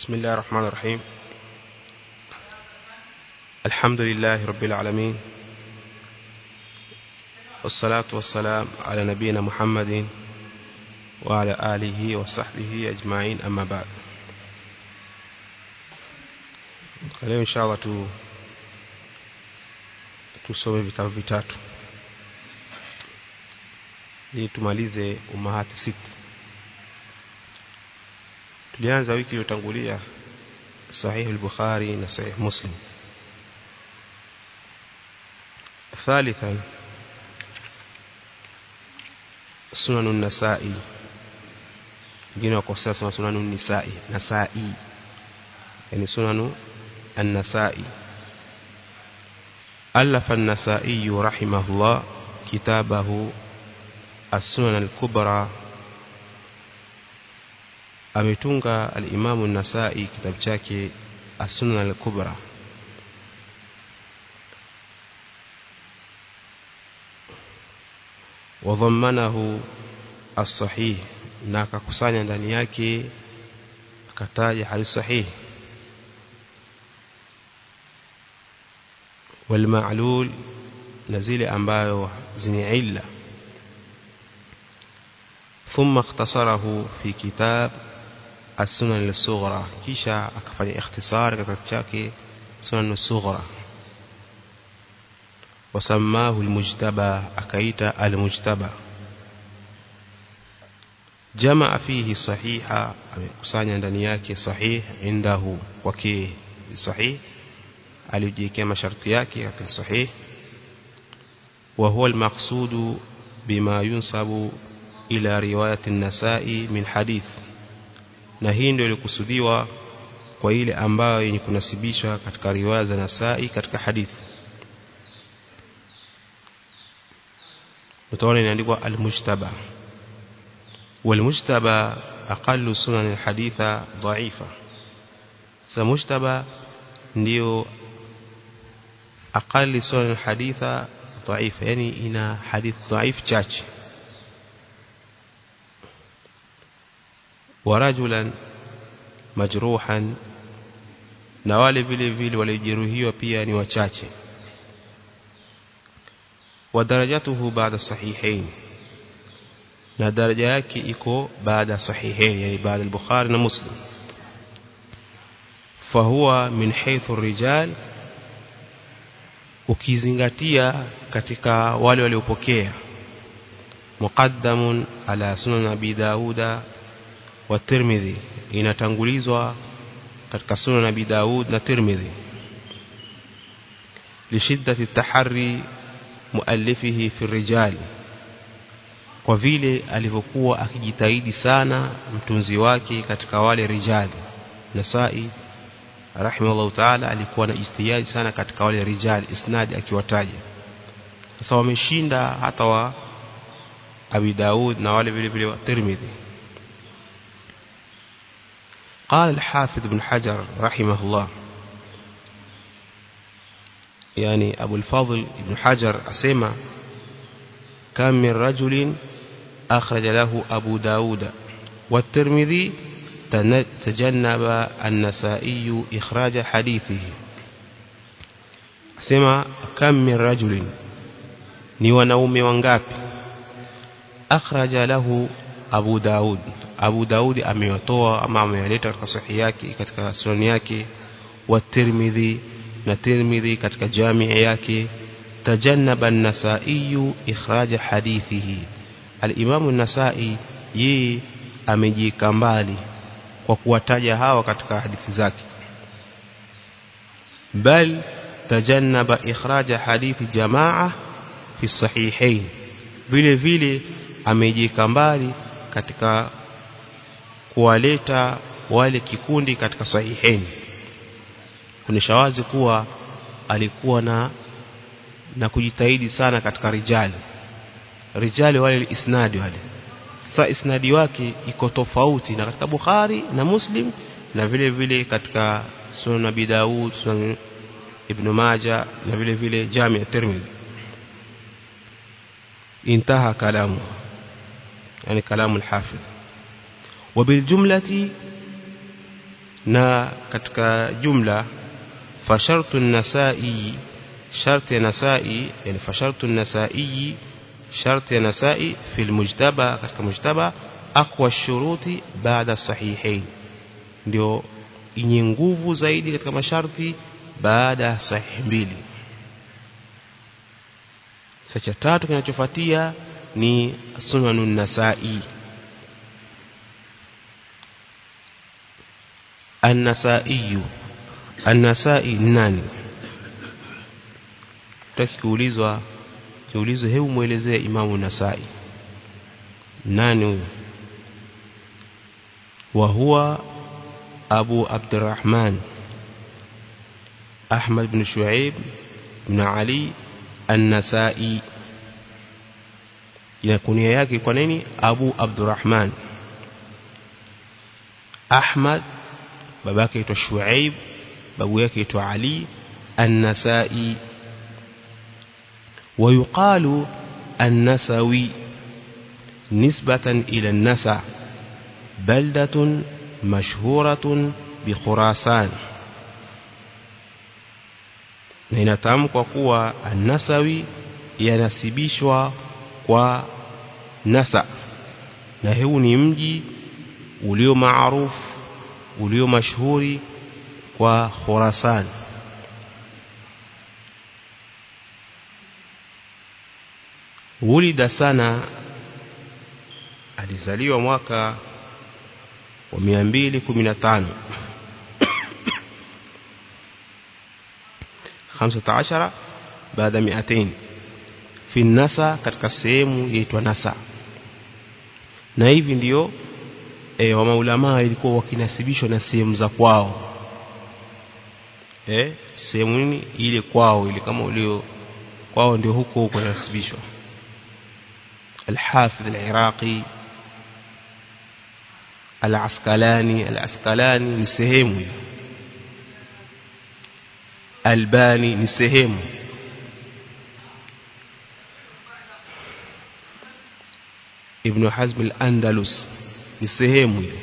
بسم الله الرحمن الرحيم الحمد لله رب العالمين والصلاة والسلام على نبينا محمد وعلى آله وصحبه أجمعين أما بعد leo inshallah tu tusome vitabu vitatu ili tumalize umahati sita tulianza wiki iliyotangulia sahih al-bukhari na sahih muslim ثالثا سنن النسائي wengine wakosea sema sunanu nisai nasai yani sunanu النسائي ألف النسائي رحمه الله كتابه السنن الكبرى ametunga al-Imam an-Nasa'i kitabu chake As-Sunan al-Kubra wadhammanahu as-sahih na akakusanya ndani yake akataja hadithi sahihi والمعلول نزيل ambayo zini illa ثم اختصره في كتاب السنن الصغرى kisha akafanya ikhtisar katika chake sunan الصغرى وسماه المجتبى akaita المجتبى جمع فيه صحيحا amekusanya ndani yake sahih indahu kwake sahih alijiwekea masharti yake katika sahih wa huwa almaqsud bima yunsabu ila riwayat an-nasa'i min hadith na hii ndio ilikusudiwa kwa ile ambayo yenye kunasibishwa katika riwaya za Nasa'i katika hadithi utaona inaandikwa al-mujtaba wal-mujtaba aqallu sunan al-haditha dha'ifa sa mujtaba ndio aqali sunan haditha dhaifa yani ina hadith dhaif chache warajulan majruhan na wale vile vile walijeruhiwa pia ni wachache wa darajatuhu baada sahihain na daraja yake iko baada sahihain yani baada al-bukhari na muslim fahuwa min haythu rijal ukizingatia katika wale waliopokea muqaddamun ala sunan abi dauda wa tirmidhi inatangulizwa katika sunan abi daud na tirmidhi lishiddati tahari muallifihi fi rijal kwa vile alivyokuwa akijitahidi sana mtunzi wake katika wale rijali nasai rahimahullah ta'ala alikuwa na ijtihadi sana katika wale rijal isnad akiwataja sasa wameshinda hata wa Abi Daud na wale vile vile wa Tirmidhi قال الحافظ بن حجر رحمه الله يعني أبو الفضل بن حجر أسمى كم من رجل أخرج له أبو داود والترمذي تجنب النسائي إخراج حديثه سمع كم من رجل ni wanaume wangapi akhraja lahu Abu Daud Abu Daud amewatoa ama amewaleta katika sahihi yake katika sunan yake wa Tirmidhi na Tirmidhi katika jamii yake tajannaba an-Nasa'i ikhraj hadithihi al-Imam an-Nasa'i yeye amejika mbali kwa kuwataja hawa katika hadithi zake bal tajannaba ikhraja hadithi jamaa fi sahihain vile vile amejika mbali katika kuwaleta wale kikundi katika sahihain kunisha wazi kuwa alikuwa na na kujitahidi sana katika rijali rijali wale isnadi wale sasa isnadi wake iko tofauti na katika Bukhari na Muslim na vile vile katika Sunan Abi Daud Sunan Ibn Majah na vile vile Jami' at-Tirmidhi intaha kalamu yani kalamu al-Hafidh وبالجملة na katika jumla fashartu nasai sharti ya nasai yani fashartu nasai sharti ya nasai fil mujtaba katika mujtaba aqwa shuruti baada sahihain ndio yenye nguvu zaidi katika masharti baada ya sahihi mbili sasa cha tatu kinachofuatia ni sunanun nasai an-nasai an-nasai nani tutaki kuulizwa kiulizwe hebu muelezee imamu nasai nani huyo wa huwa abu abdurrahman ahmad bin shuaib bin ali an-nasai ya kunia yake kwa nini abu abdurrahman ahmad babake aitwa shuaib babu yake aitwa ali an-nasai ويقال النسوي نسبة إلى النسا بلدة مشهورة بخراسان na inatamkwa kuwa an-nasawi yanasibishwa kwa nasa na huu ni mji ulio maarufu ulio mashuhuri kwa Khurasan wulida sana alizaliwa mwaka wa 215 15 baada 200 fi nasa katika sehemu yaitwa nasa na hivi ndio e, wa maulama ilikuwa wakinasibishwa na sehemu za kwao eh sehemu nini ile kwao ile kama ulio kwao ndio huko huko nasibishwa الحافظ العراقي العسقلاني العسقلاني ni sehemu hiyo Albani ni sehemu Ibn Hazm al-Andalus ni sehemu hiyo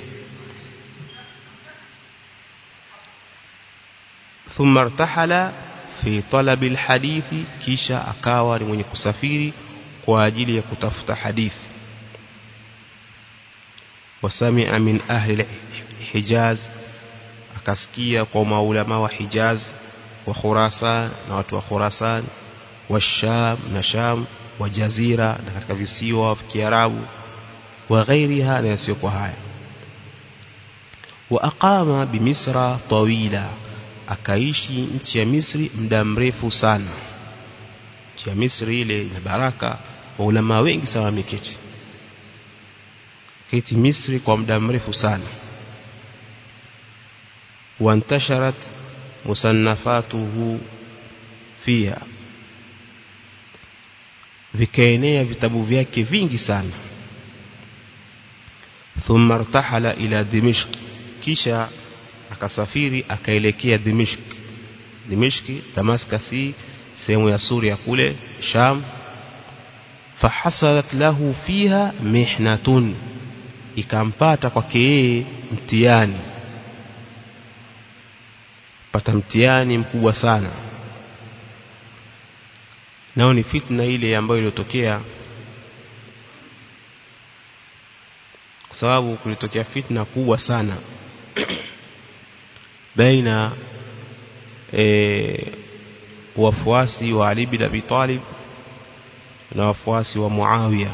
ثم ارتحل في طلب الحديث kisha akawa ni mwenye kusafiri kwa ajili ya kutafuta hadithi wasamia min ahli hijaz akasikia kwa maulama wa hijaz wa khurasan na watu wa khurasan wa sham na sham wa jazira na katika visiwa vya kiarabu wa ghairiha na yasiyo kwa haya wa aqama bimisra tawila akaishi nchi ya Misri muda mrefu sana nchi ya Misri ile ina baraka waulama wengi sana wameketi keti Misri kwa muda mrefu sana wantasharat musannafatuhu fiha vikaenea vitabu vyake vingi sana thumma irtahala ila dimishq kisha akasafiri akaelekea dimishq dimishki damaskasi sehemu ya Suria kule Sham fahasalat lahu fiha mihnatun ikampata kwake yeye mtihani pata mtihani mkubwa sana nao ni fitna ile ambayo iliyotokea kwa sababu kulitokea fitna kubwa sana baina e, wafuasi wa Ali bin Abi Talib na wafuasi wa Muawiya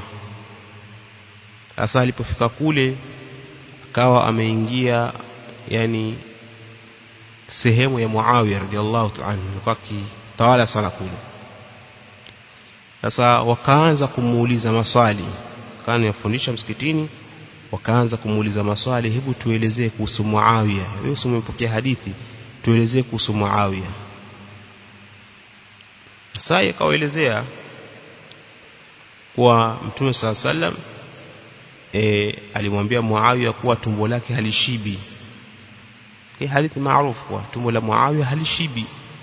sasa alipofika kule akawa ameingia yani sehemu ya Muawiya radhiallahu ta'ala alikuwa kitawala sana kule sasa wakaanza kumuuliza maswali kana yafundisha msikitini wakaanza kumuuliza maswali hebu tuelezee kuhusu Muawiya wewe umepokea hadithi tuelezee kuhusu Muawiya sasa akawaelezea kuwa Mtume صلى الله عليه e, alimwambia Muawiya kuwa tumbo lake halishibi hii hadithi maarufu kuwa tumbo la Muawiya halishibi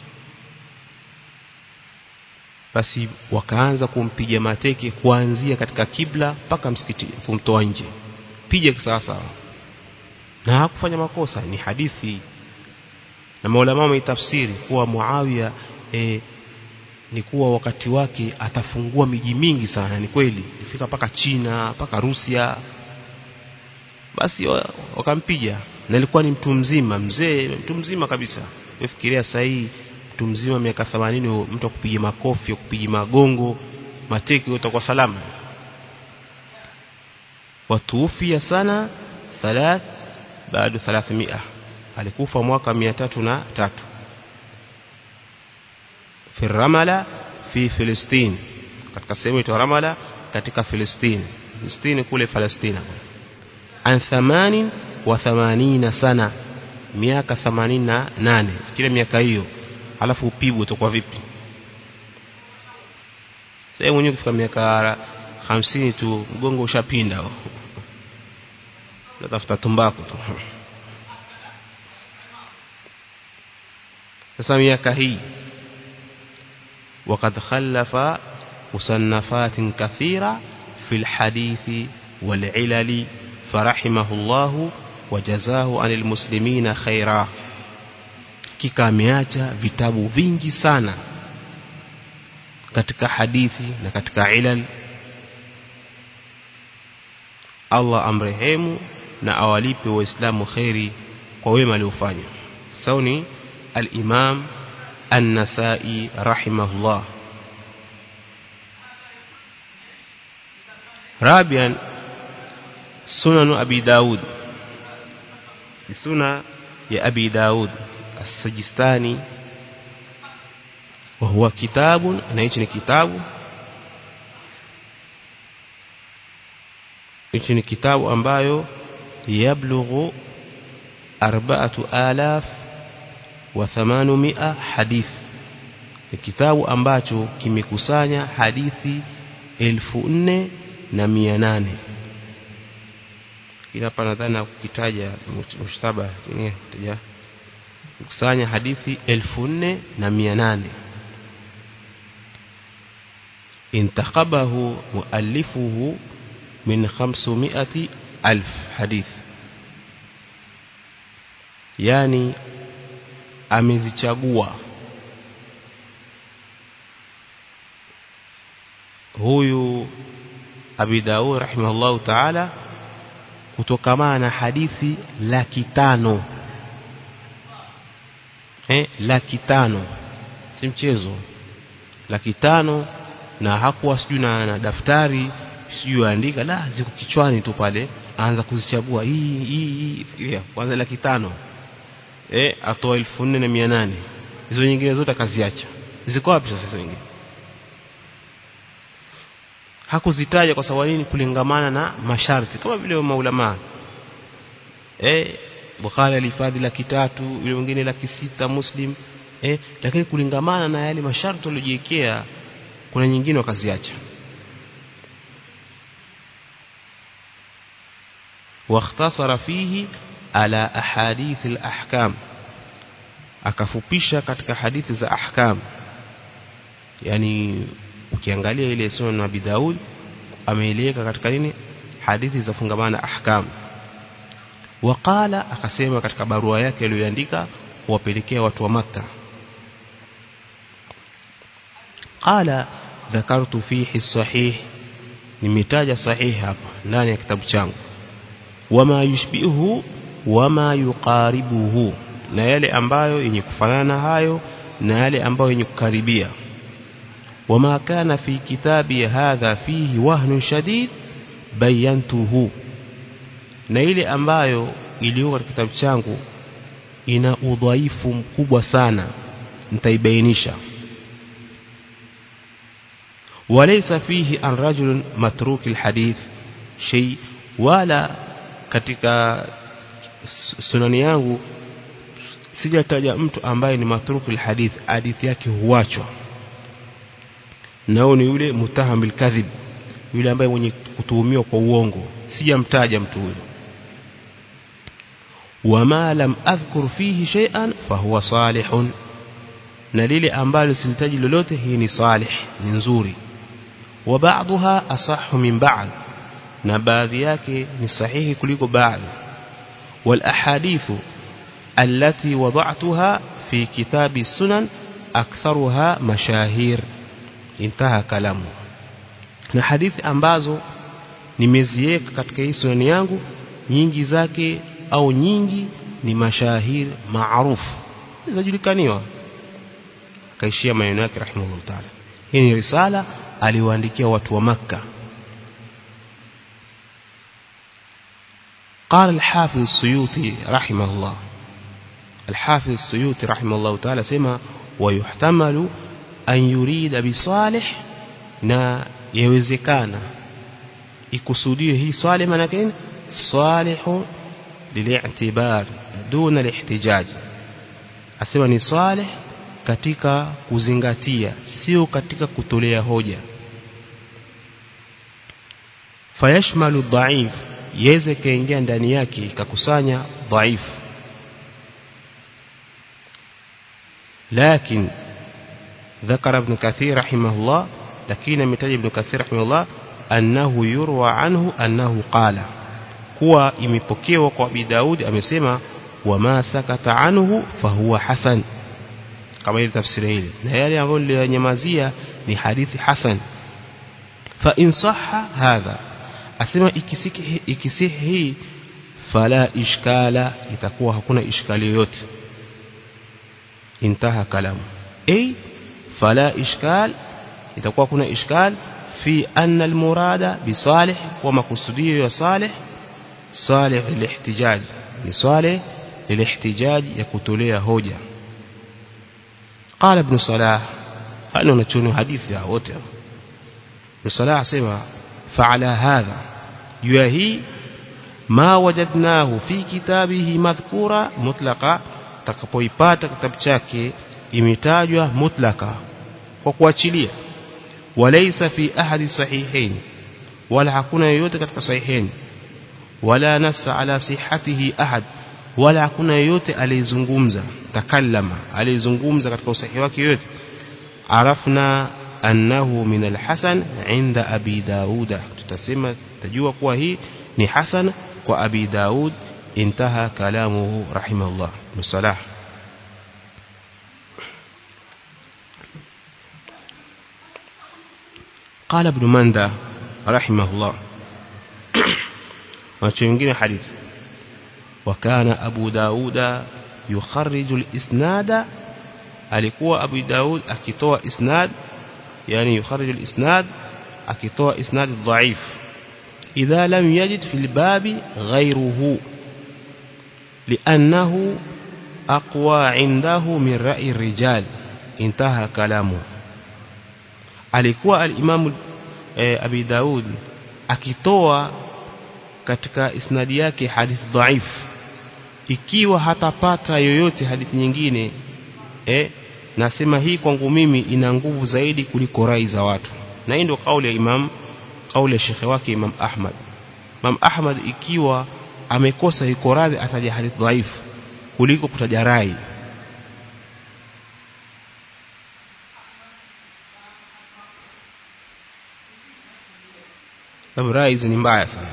basi wakaanza kumpiga mateke kuanzia katika kibla mpaka msikiti kumtoa nje piga sawa sawa na hakufanya makosa ni hadithi na maulama wameitafsiri kuwa Muawiya e, ni kuwa wakati wake atafungua miji mingi sana ni kweli ifika paka China paka Rusia basi wakampiga na ilikuwa ni mtu mzima mzee mtu mzima kabisa ufikiria sasa hii mtu mzima miaka 80 mtu akupiga makofi akupiga magongo mateki utakuwa salama watuufia sana thalath baada 300 alikufa mwaka 303 fi Ramala fi Filistin katika sehemu ya Ramala katika Filistin Filistin kule Palestina an thamanin wa thamanina sana miaka 88 kila miaka hiyo alafu upigwe utakuwa vipi sasa mwenyewe kufika miaka 50 tu mgongo ushapinda natafuta tumbaku tu sasa miaka hii وقد خلف مصنفات كثيرة في الحديث والعلل فرحمه الله وجزاه عن المسلمين خيرا kika ameacha vitabu vingi sana katika hadithi na katika ilal Allah amrehemu na awalipe waislamu khairi kwa wema aliofanya sauni al-Imam An-Nasa'i rahimahullah رابعا سنن أبي داود سنة يا أبي داود السجستاني وهو كتاب نيجي كتاب نيجي كتاب ambayo يبلغ أربعة آلاف وثمانمائة حديث ni kitabu ambacho kimekusanya hadithi elfu nne na mia nane ila hapa nadhani kukitaja mushtaba ni taja kukusanya hadithi elfu nne na mia nane intakabahu muallifuhu min khamsumiati alf hadith yani amezichagua huyu Abi Daud rahimahullahu ta'ala kutokamana na hadithi laki tano eh laki tano si mchezo laki tano na hakuwa sijui na, na daftari sijui andika la ziko kichwani tu pale aanza kuzichagua hii hii hii fikiria kwanza laki tano eh atoa 4800 hizo nyingine zote akaziacha ziko wapi sasa hizo nyingine hakuzitaja kwa sababu nini kulingamana na masharti kama vile maulama eh Bukhari alihifadhi laki tatu yule mwingine laki sita Muslim eh lakini kulingamana na yale masharti waliojiwekea kuna nyingine wakaziacha واختصر فيه على أحاديث الأحكام akafupisha katika hadithi za ahkam yani ukiangalia ile sunan Abi Daud ameeleka katika nini hadithi za fungamana ahkam waqala akasema katika barua yake aliyoandika kuwapelekea watu wa maka qala dhakartu fihi sahih nimetaja sahih hapa ndani ya kitabu changu wama yushbihu wama yuqaribuhu na yale ambayo yenye kufanana hayo na yale ambayo yenye kukaribia وما كان في كتابي هذا فيه وهن شديد بينته na ile ambayo iliyo katika kitabu changu ina udhaifu mkubwa sana nitaibainisha walaysa fihi an rajul matruk alhadith shay wala katika sunani yangu sijataja mtu ambaye ni matruk alhadith hadithi yake huachwa nao ni yule mutahamil kadhib yule ambaye mwenye kutuhumiwa kwa uongo sijamtaja mtu huyo wama lam adhkur fihi shay'an fahuwa salihun na lile ambalo silitaji lolote hii ni salih ni nzuri wa ba'daha asahhu min ba'd na baadhi yake ni sahihi kuliko baadhi والأحاديث التي وضعتها في كتاب السنن أكثرها مشاهير انتهى كلامه na hadithi ambazo nimeziweka katika hii sunani yangu nyingi zake au nyingi ni mashahir maarufu zajulikaniwa akaishia maneno yake rahimahullah taala hii ni risala aliwaandikia watu wa makka قال الحافظ السيوطي رحمه الله الحافظ السيوطي رحمه الله تعالى سمع ويحتمل أن يريد بصالح na yawezekana ikusudiwe hii swali maana yake salihu lili'tibar duna lihtijaj asema ni salih katika kuzingatia sio katika kutolea hoja fayashmalu dhaif yaweze kaingia ndani yake ikakusanya dhaifu لكن ذكر ابن كثير رحمه الله لكن متى ابن كثير رحمه الله أنه يروى عنه أنه قال هو imepokewa kwa Abi Daud amesema wama sakata anhu fahuwa hasan kama ile tafsiri ile na yale ambayo niliyanyamazia ni hadithi hasan fa in sahha hadha asema ikisiki ikisihi hii fala ishkala itakuwa hakuna ishkali yoyote intaha kalamu ay fala ishkal itakuwa kuna ishkal fi anna almurada bisalih wa makusudio ya salih salih lilihtijaj ni salih lilihtijaj ya kutolea hoja قال ابن صلاح هل نتشون حديث يا wote ابن صلاح سمع فعلى هذا يهي ما وجدناه في كتابه مذكورا مطلقا takapoipata kitabu chake imetajwa mutlaka kwa kuachilia walaysa fi ahadi sahihain wala hakuna yoyote katika sahihain wala nassa ala sihhatihi ahad wala hakuna yoyote aliyezungumza takallama aliyezungumza katika usahihi wake yote arafna annahu min alhasan inda abi dauda tutasema tutajua kuwa hii ni hasan kwa abi daud انتهى كلامه رحمه الله ابن صلاح قال ابن مندى رحمه الله وشيء حديث وكان أبو داود يخرج الإسناد alikuwa Abu Daud akitoa isnad yani yukharij al-isnad akitoa isnad dhaif idha lam yajid fil babi ghayruhu لأنه أقوى عنده من رأي الرجال انتهى كلامه alikuwa al-Imam e, Abi Daud akitoa katika isnadi yake hadithi dhaif ikiwa hatapata yoyote hadithi nyingine eh nasema hii kwangu mimi ina nguvu zaidi kuliko rai za watu na hii ndio kauli ya Imam kauli ya shekhe wake Imam Ahmad Imam Ahmad ikiwa amekosa iko radhi ataja hadithi dhaifu kuliko kutaja rai sababu rai hizi ni mbaya sana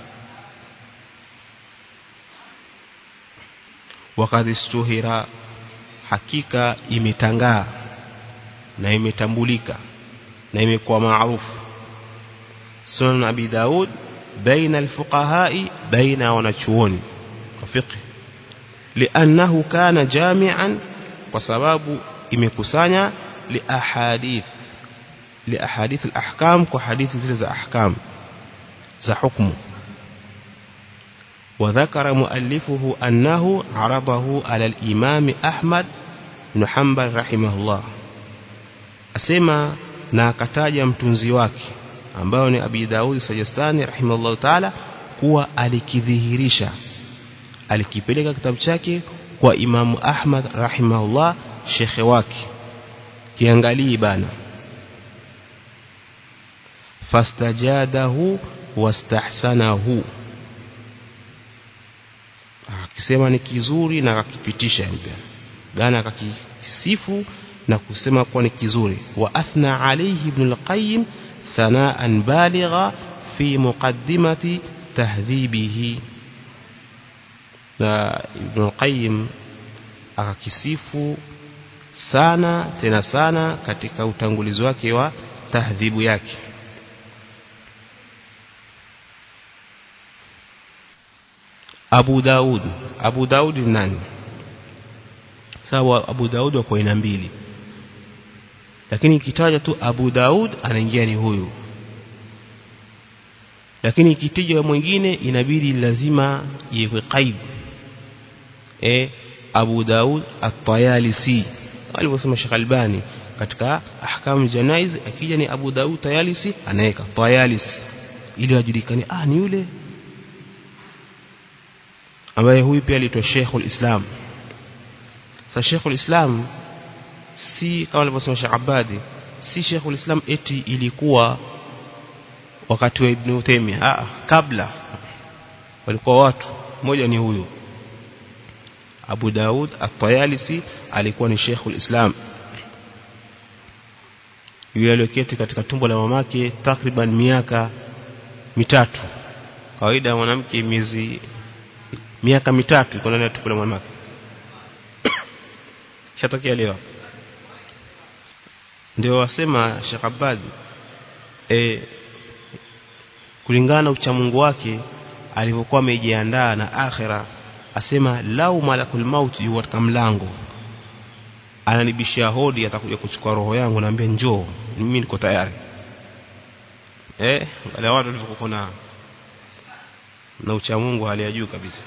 wakati stuhira hakika imetangaa na imetambulika na imekuwa maarufu sunan abi daud baina alfuqahai baina wanachuoni wa fiqh liannahu kana jami'an kwa sababu imekusanya liahadith liahadith alahkam kwa hadithi zile za ahkam za hukumu وذكر مؤلفه أنه عرضه على الإمام أحمد بن حنبل رحمه الله أسمى na akataja mtunzi wake ambao ni Abi Daud Sajastani rahimahullah taala kuwa alikidhihirisha alikipeleka kitabu chake kwa Imamu Ahmad rahimahullah shekhe wake kiangalii bana fastajadahu wastahsanahu akisema ni kizuri na akakipitisha pia gana akakisifu na kusema kuwa ni kizuri wa athna alayhi ibn al-qayyim thanaan baligha fi muqaddimati tahdhibihi na Ibn Qayyim akakisifu sana tena sana katika utangulizi wake wa tahdhibu yake Abu Daud Abu Daud ni nani sawa Abu Daud wako aina mbili lakini ikitaja tu Abu Daud anaingia ni huyu lakini ikitija mwingine inabidi lazima iwe qaid eh Abu Daud at-Tayalisi alivyosema Sheikh Albani katika ahkamu janaiz akija ni Abu Daud Tayalisi anaweka Tayalisi ili ajulikane ah ni yule ambaye huyu pia aliitwa Sheikhul Islam sasa Sheikhul Islam si kama alivyosema Sheikh Abadi si Sheikhul Islam eti ilikuwa wakati wa Ibn Taymiyyah ah kabla walikuwa watu mmoja ni huyu Abu Daud At-Tayalisi alikuwa ni Sheikhul Islam yule aliyoketi katika tumbo la mamake takriban miaka mitatu kawaida mwanamke miezi miaka mitatu iko ndani ya tumbo la mamake shatokea leo ndio wasema Sheikh Abad e, kulingana na uchamungu wake alivyokuwa amejiandaa na akhira asema lau malakul maut yu katika mlango ananibishia hodi atakuja kuchukua roho yangu naambia njoo mimi niko tayari eh wale watu walivyokuwa na na uchamungu hali ya juu kabisa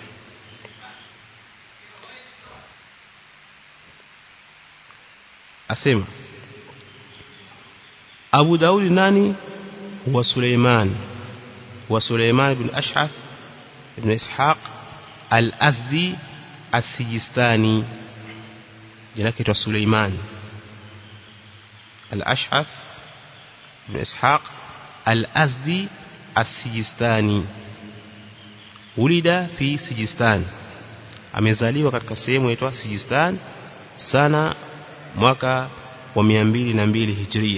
asema Abu Daud nani wa Suleiman wa Suleiman ibn Ash'ath ibn Ishaq al-Azdi as-Sijistani jina lake ni Suleiman al-Ash'ath ibn Ishaq al-Azdi as-Sijistani ulida fi Sijistan amezaliwa katika sehemu inaitwa Sijistan sana mwaka wa 202 Hijria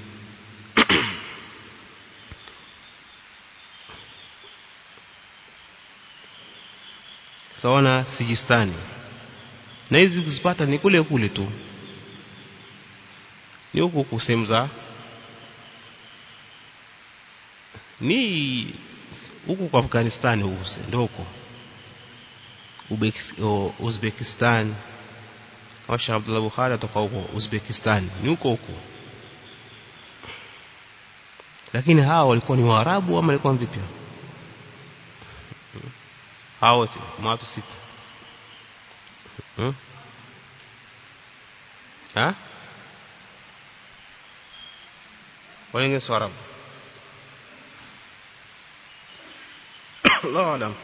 sawana Sijistani na hizi kuzipata ni kule kule tu ni huku kusehemu za ni huku kwa Afghanistan huku ndio huko Uzbekistan kama Sheikh Abdullah Bukhari atoka huko Uzbekistan ni huko huko lakini hawa walikuwa ni Waarabu ama walikuwa vipi hao wote watu sita hmm? ha wengine si Waarabu Allah alam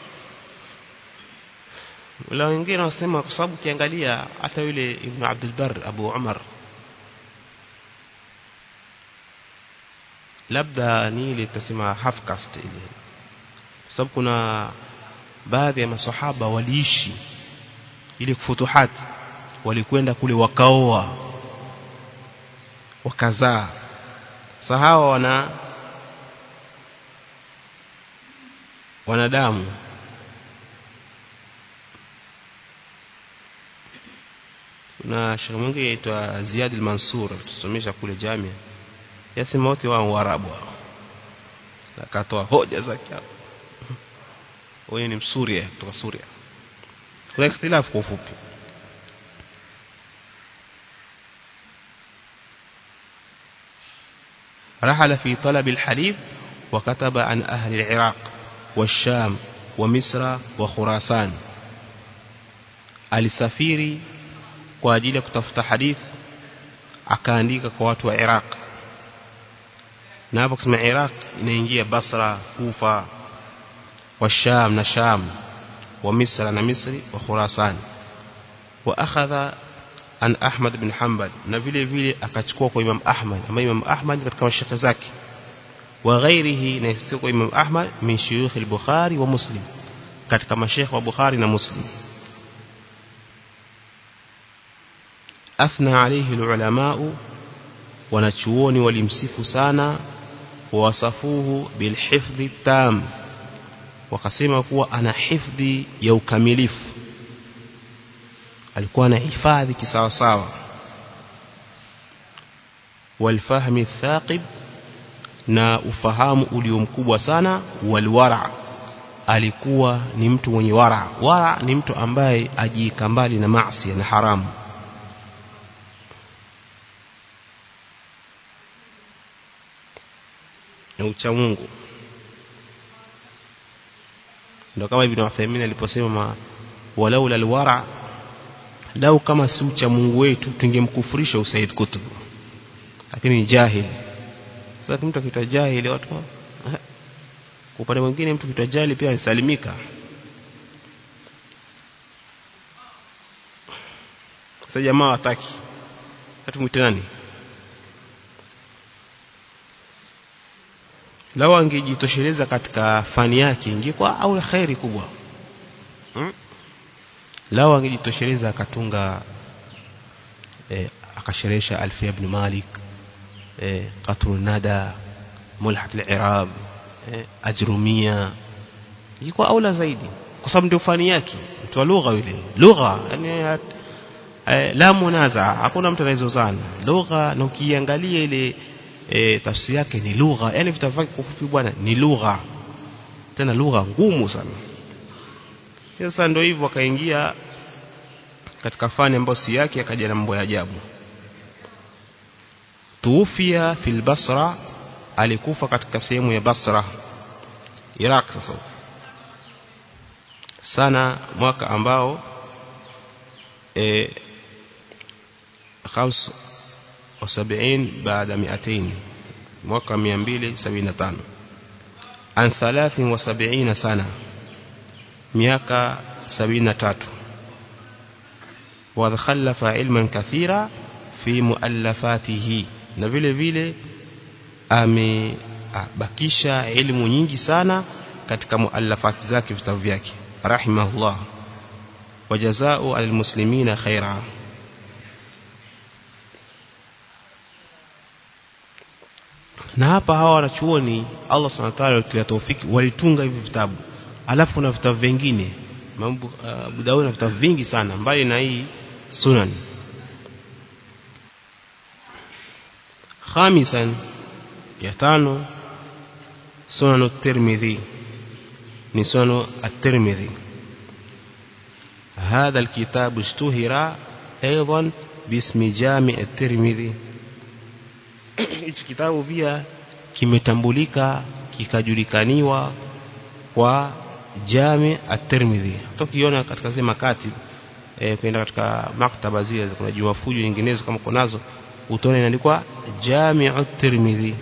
wala wengine wasema kwa sababu ukiangalia hata yule Ibn Abdul Barr Abu Umar labda ni ile tutasema half caste ile kwa sababu kuna baadhi ya masahaba waliishi ili kufutuhat walikwenda kule wakaoa wakazaa sahawa wana wanadamu kuna shekhe mwingine aitwa Ziad al-Mansur tusomesha kule jamia yasema wote wao Waarabu hao akatoa hoja zake hapo huyu ni msuria kutoka Suria kuna ikhtilafu kwa ufupi رحل في طلب الحديث وكتب عن أهل العراق والشام ومصر وخراسان alisafiri kwa ajili ya kutafuta hadith akaandika kwa watu wa Iraq na hapo kusema Iraq inaingia Basra Kufa wa Sham na Sham wa Misra na Misri wa Khurasan wa akhadha an Ahmad bin Hanbal na vile vile akachukua kwa Imam Ahmad ama Imam Ahmad katika mashaka zake wa ghairihi na sio kwa Imam Ahmad min shuyukh al-Bukhari wa Muslim katika mashekhe wa Bukhari na Muslim athna alayhi al-ulama wanachuoni walimsifu sana wawasafuhu bilhifdhi tam wakasema kuwa ana hifdhi ya ukamilifu alikuwa na hifadhi kisawa sawa walfahmi thaqib na ufahamu ulio mkubwa sana walwara alikuwa ni mtu mwenye wara wara ni mtu ambaye ajiika mbali na maasi na haramu na ucha Mungu ndio kama ibn Uthaymeen aliposema walaula alwara lau kama si ucha Mungu wetu tungemkufurisha Usaid Kutub lakini ni jahili sasa mtu akitwa jahili watu kwa upande mwingine mtu kitwa jahili pia alisalimika sasa jamaa wataki hata mwite nani lao angejitosheleza katika fani yake ingekuwa au khairi kubwa hmm? lao angejitosheleza akatunga eh, akasherehesha alfia ibn malik eh, qatru nada mulhat al-i'rab eh, ajrumia ingekuwa aula zaidi kwa sababu ndio fani yake mtu wa lugha yule lugha yani eh, la munaza hakuna mtu anayezozana lugha na ukiangalia ile e, tafsiri yake ni lugha yani vitabu vyake kwa ufupi bwana ni lugha tena lugha ngumu sana sasa ndio hivyo akaingia katika fani ambayo si yake akaja na mambo ya ajabu tuufia fil basra alikufa katika sehemu ya Basra Iraq sasa sana mwaka ambao e, خمس وسبعين بعد مئتين mwaka 275 an 73 sana miaka 73 وخلف علما كثيرا في مؤلفاته na vile vile amebakisha elimu nyingi sana katika muallafati zake vitabu vyake rahimahullah wajazao almuslimina khaira na hapa hawa wanachuoni Allah subhanahu wa ta'ala alitia taufiki walitunga hivi vitabu alafu kuna vitabu vingine mambo Abu Daud na vitabu vingi sana mbali na hii sunan خامسا يتانو سنن الترمذي من سنن الترمذي هذا الكتاب اشتهر أيضا باسم جامع الترمذي hichi kitabu pia kimetambulika kikajulikaniwa kwa Jami at-Tirmidhi tukiona katika zile makati e, kwenda katika maktaba zile kuna jua fujo nyinginezo kama kunazo utaona inaandikwa Jami'u at-Tirmidhi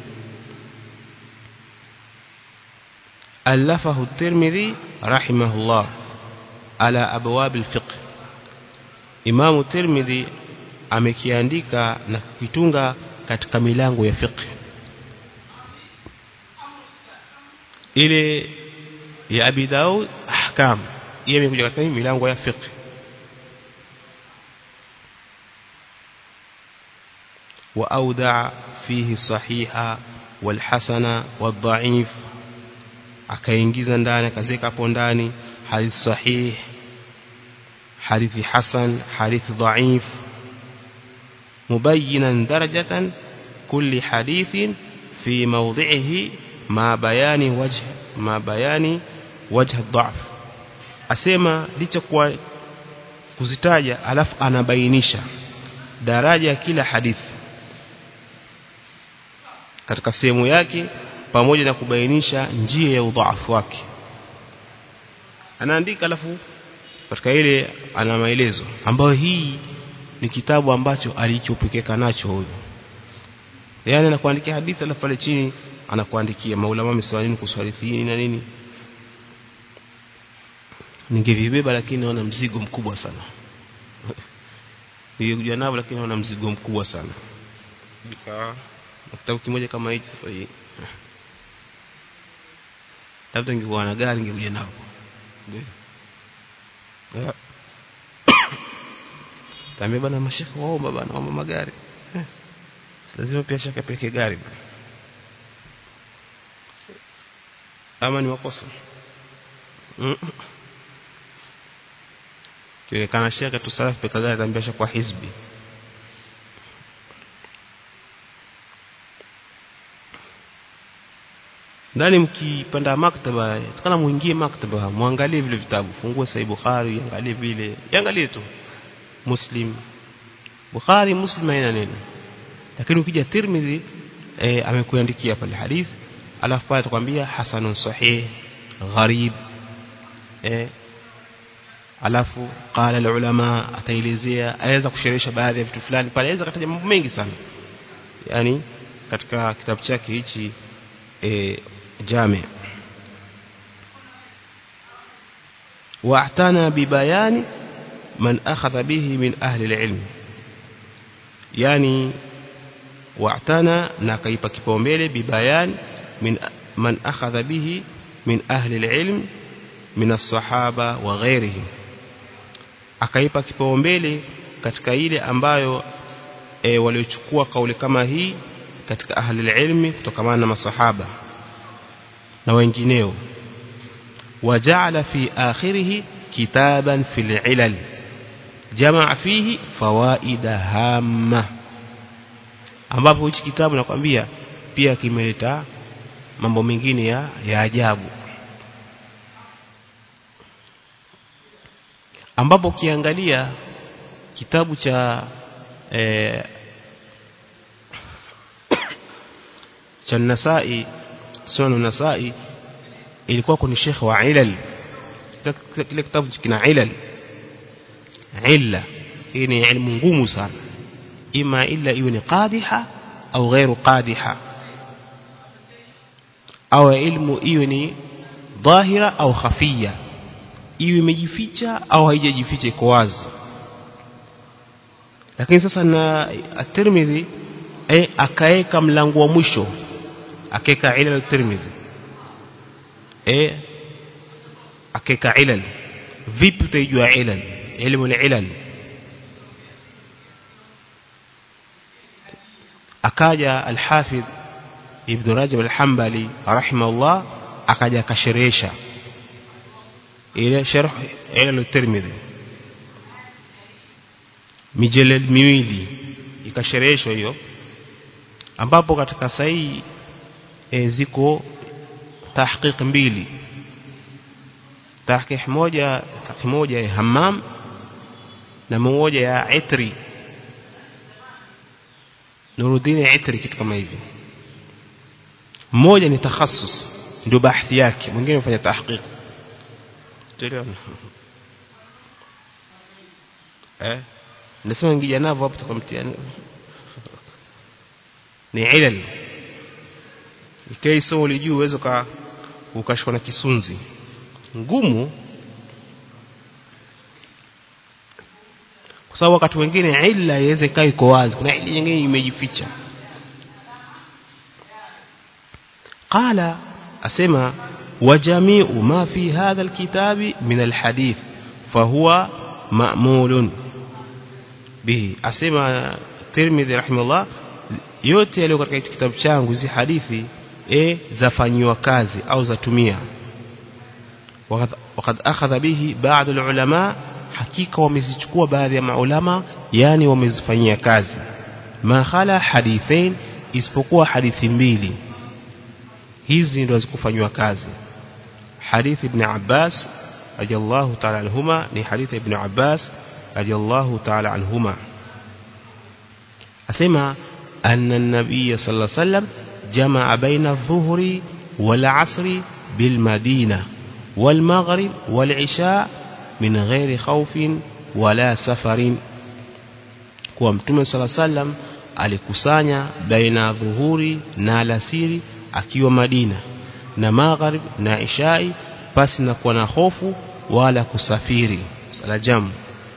ألفه الترمذي رحمه الله على أبواب الفقه إمام الترمذي amekiandika na kukitunga katika milango ya fiqh ile ya Abi Daud ahkam yeye imekuja katika milango ya fiqh وأودع فيه الصحيح والحسن والضعيف akaingiza ndani akazeka hapo ndani hadith sahih hadithi hasan hadithi dhaif mubayyinan darajatan kulli hadithin fi mawdhi'ihi ma bayani wajh ma bayani wajh dhaf asema licha kwa kuzitaja alafu anabainisha daraja ya kila hadithi katika sehemu yake pamoja na kubainisha njia ya udhaifu wake anaandika alafu katika ile ana maelezo ambayo hii ni kitabu ambacho alichopekeka nacho huyo yani anakuandikia hadithi alafu pale chini anakuandikia maulama wamesema nini kuhusu hadithi hii na nini ningevibeba lakini naona mzigo mkubwa sana ningekuja nao lakini naona mzigo mkubwa sana nika kitabu kimoja kama hichi sasa hii labda ningekuwa na gari ningekuja nao tambia bana mashaka waomba bana waomba magari lazima pia shaka peke gari bana ama ni makosa kionekana shekhe tu salafi peka gani atambia kwa hizbi ndani mkipanda maktaba tukana muingie maktaba muangalie vile vitabu fungue sahih bukhari angalie vile angalie tu muslim bukhari muslim haina neno lakini ukija tirmidhi e, amekuandikia pale hadith alafu pale atakwambia hasanun sahih gharib e, alafu qala ulama ataelezea aweza kusherehesha baadhi ya vitu fulani pale aweza kataja mambo mengi sana yani katika kitabu chake hichi e, جامع واعتنى ببيان من أخذ به من أهل العلم يعني واعتنى نكيب كيبومبele ببيان من من أخذ به من أهل العلم من الصحابة وغيرهم akaipa kipaumbele katika ile ambayo e, waliochukua kauli kama hii katika ahli ilmi kutokana na masahaba na wengineo وجعل في آخره كتابا في العلل جمع فيه فوائد هامة ambapo hichi kitabu nakwambia pia kimeleta mambo mengine ya, ya ajabu ambapo ukiangalia kitabu cha eh, cha Nasai Sunan Nasai ilikuwa kuni Sheikh wa Ilal kile kitabu kina Ilal illa hii ni elimu ngumu sana ima illa iwe ni qadiha au ghairu qadiha au ilmu iwe ni dhahira au khafia iwe imejificha au haijajificha iko wazi lakini sasa na at-Tirmidhi eh akaeka mlango wa mwisho akeka ilal at-Tirmidhi eh akeka ilal vipi utaijua ilal ilmu al-ilal akaja al-Hafidh Ibn Rajab al-Hanbali rahimahullah akaja akasherehesha ile sharh ilal at-Tirmidhi mijeled miwili ikashereheshwa hiyo ambapo katika sahihi e, ziko tahqiq mbili tahqiq moja tahqiq moja ya Hammam na moja ya Itri Nuruddin Itri kitu kama hivi mmoja ni takhasus ndio bahthi yake mwingine ufanya tahqiq tuelewana eh nasema ngija navo hapo tukamtiani ni ilal ikai somo lijuu uwezo ka ukashikwa na kisunzi ngumu kwa sababu wakati wengine illa iweze kaa iko wazi kuna illa nyingine imejificha qala asema وجميع ما في هذا الكتاب من الحديث فهو مأمول به asema Tirmidhi rahimahullah yote yaliyo katika kitabu changu hizi hadithi e zafanywa kazi au zatumia wakad akhadha bihi baadhi ulama hakika wamezichukua baadhi ya maulama yani wamezifanyia kazi ma khala hadithain isipokuwa hadithi mbili hizi ndio zikufanywa kazi حديث ابن عباس رضي الله تعالى عنهما ni حديث ابن عباس رضي الله تعالى عنهما أسمع أن النبي صلى الله عليه وسلم جمع بين الظهر والعصر بالمدينة والمغرب والعشاء من غير خوف ولا سفر kwa mtume sala sallam alikusanya baina dhuhuri na alasiri akiwa Madina na magharib na ishai pasi na kuwa na hofu wala kusafiri sala jamu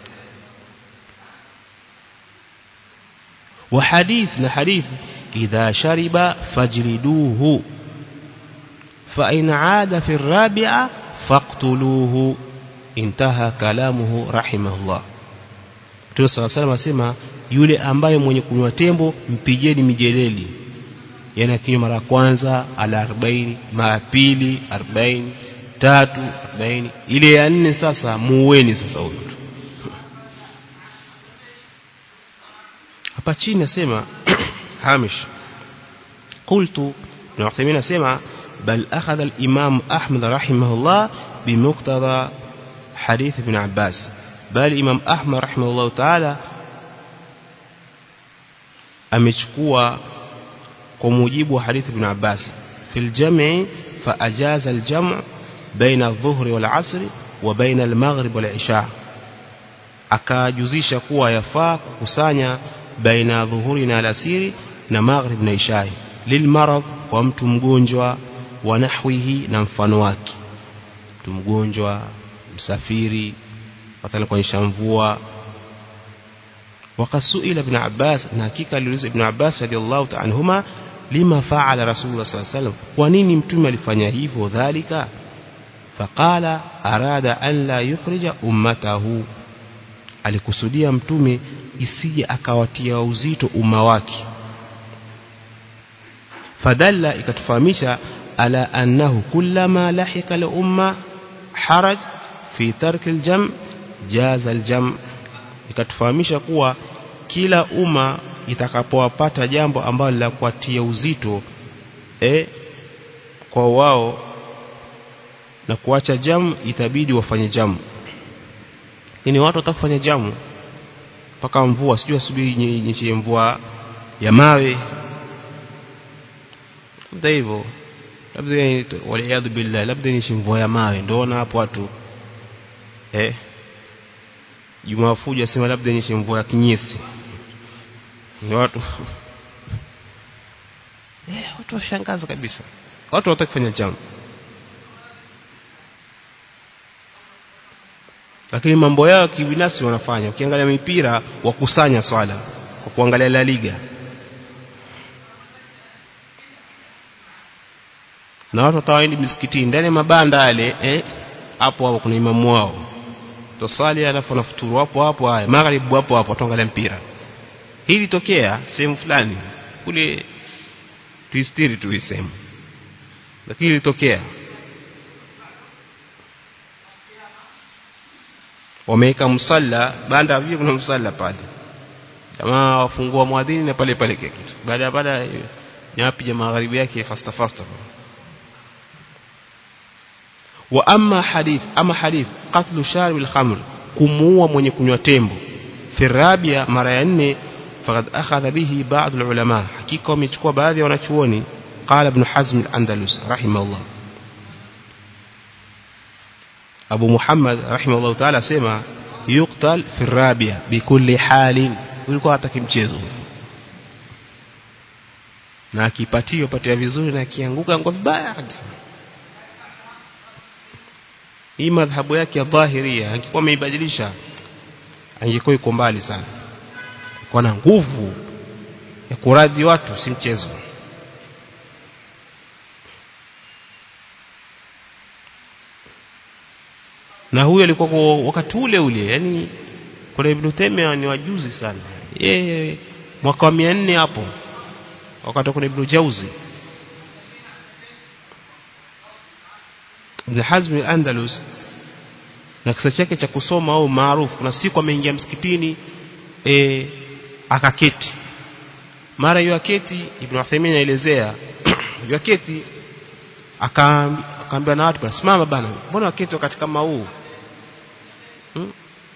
wa hadith na hadith idha shariba fajriduhu fa in aada fi rabi'a faqtuluhu intaha kalamuhu rahimahullah Mtume صلى الله عليه asema yule ambaye mwenye kunywa tembo mpigeni mijeleli yani akinywa mara kwanza ala 40 mara pili 40 tatu 40 ile ya nne sasa muweni sasa huyo hapa chini nasema hamish qultu ibn Uthaymeen nasema bal akhadha al-imam Ahmad rahimahullah bimuqtada hadith ibn Abbas bali imam Ahmad rahimahullah ta'ala amechukua kwa mujibu wa hadith ibn Abbas fil jam'i fa ajaza al-jam' baina adh-dhuhri wal 'asri wa baina al-maghrib wal 'isha akajuzisha kuwa yafaa kukusanya baina dhuhuri na alasiri na maghrib na ishai lilmarad kwa mtu mgonjwa wa nahwihi na mfano wake mtu mgonjwa msafiri watana kuonyesha mvua wakasuila ibn Abbas na hakika aliulizwa ibn Abbas radhiallahu ta'ala anhuma lima faala rasulullah sallallahu alaihi wasallam kwa nini mtume alifanya hivyo dhalika faqala arada an la yukhrija ummatahu alikusudia mtume isije akawatia uzito umma wake fadalla ikatufahamisha ala annahu kullama lahika al umma haraj fi tarki al jam jaza al jam ikatufahamisha kuwa kila umma itakapowapata jambo ambalo la kuatia uzito e, kwa wao na kuacha jamu itabidi wafanye jamu yani watu watakufanya jamu mpaka mvua sijui asubiri nyinyi mvua ya mawe labda hivyo labda waliadhu billah labda ni mvua ya mawe ndoona hapo watu eh Juma Fuja sema labda ni mvua ya kinyesi ni watu eh watu washangaza kabisa watu watakufanya jamu lakini mambo yao kibinafsi wanafanya ukiangalia mipira wakusanya swala kwa kuangalia La Liga na watu watawaendi misikitini ndani ya mabanda yale eh hapo hapo kuna imamu wao tosali alafu nafuturu hapo hapo haya magharibi hapo hapo tuangalia mpira hili tokea sehemu fulani kule tuistiri tuisemu lakini ilitokea wameweka msalla banda vile kuna msalla pale jamaa wafungua mwadhini na pale pale kitu baada ya baada nyapi ya magharibi yake fasta fasta wa amma hadith ama hadith qatlu sharib al-khamr kumuua mwenye kunywa tembo fi rabia mara ya nne faqad akhadha bihi ba'd al-ulama hakika wamechukua baadhi ya wanachuoni qala ibn hazm al-andalus rahimahullah Abu Muhammad rahimahullah ta'ala sema yuqtal fi rabia bikulli halin ulikuwa hata kimchezo na akipatiwa patia vizuri na akianguka ngwa vibaya kabisa hii madhhabu yake ya dhahiria angekuwa ameibadilisha angekuwa iko mbali sana kwa na nguvu ya kuradhi watu si mchezo na huyo alikuwa kwa wakati ule ule yani kuna Ibn Taymiyyah ni wajuzi sana yeye mwaka wa 400 hapo wakati kuna Ibn Jauzi Ibn Hazm al-Andalus na kisa chake cha kusoma au maarufu kuna siku ameingia msikitini e, akaketi mara hiyo aketi Ibn Uthaymeen anaelezea hiyo aketi akaambia na watu simama bana mbona waketi wakati kama huu hmm?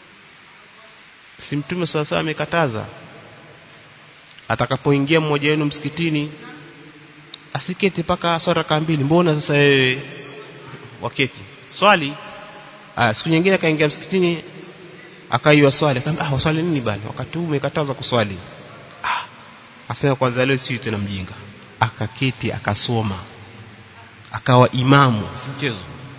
si mtume sasa amekataza atakapoingia mmoja wenu msikitini asiketi paka swala raka mbili mbona sasa wewe waketi swali ah siku nyingine akaingia msikitini akaiwa swali akamwambia ah waswali nini bana wakati huu umekataza kuswali ah asema kwanza leo si tena mjinga akaketi akasoma akawa imamu si mchezo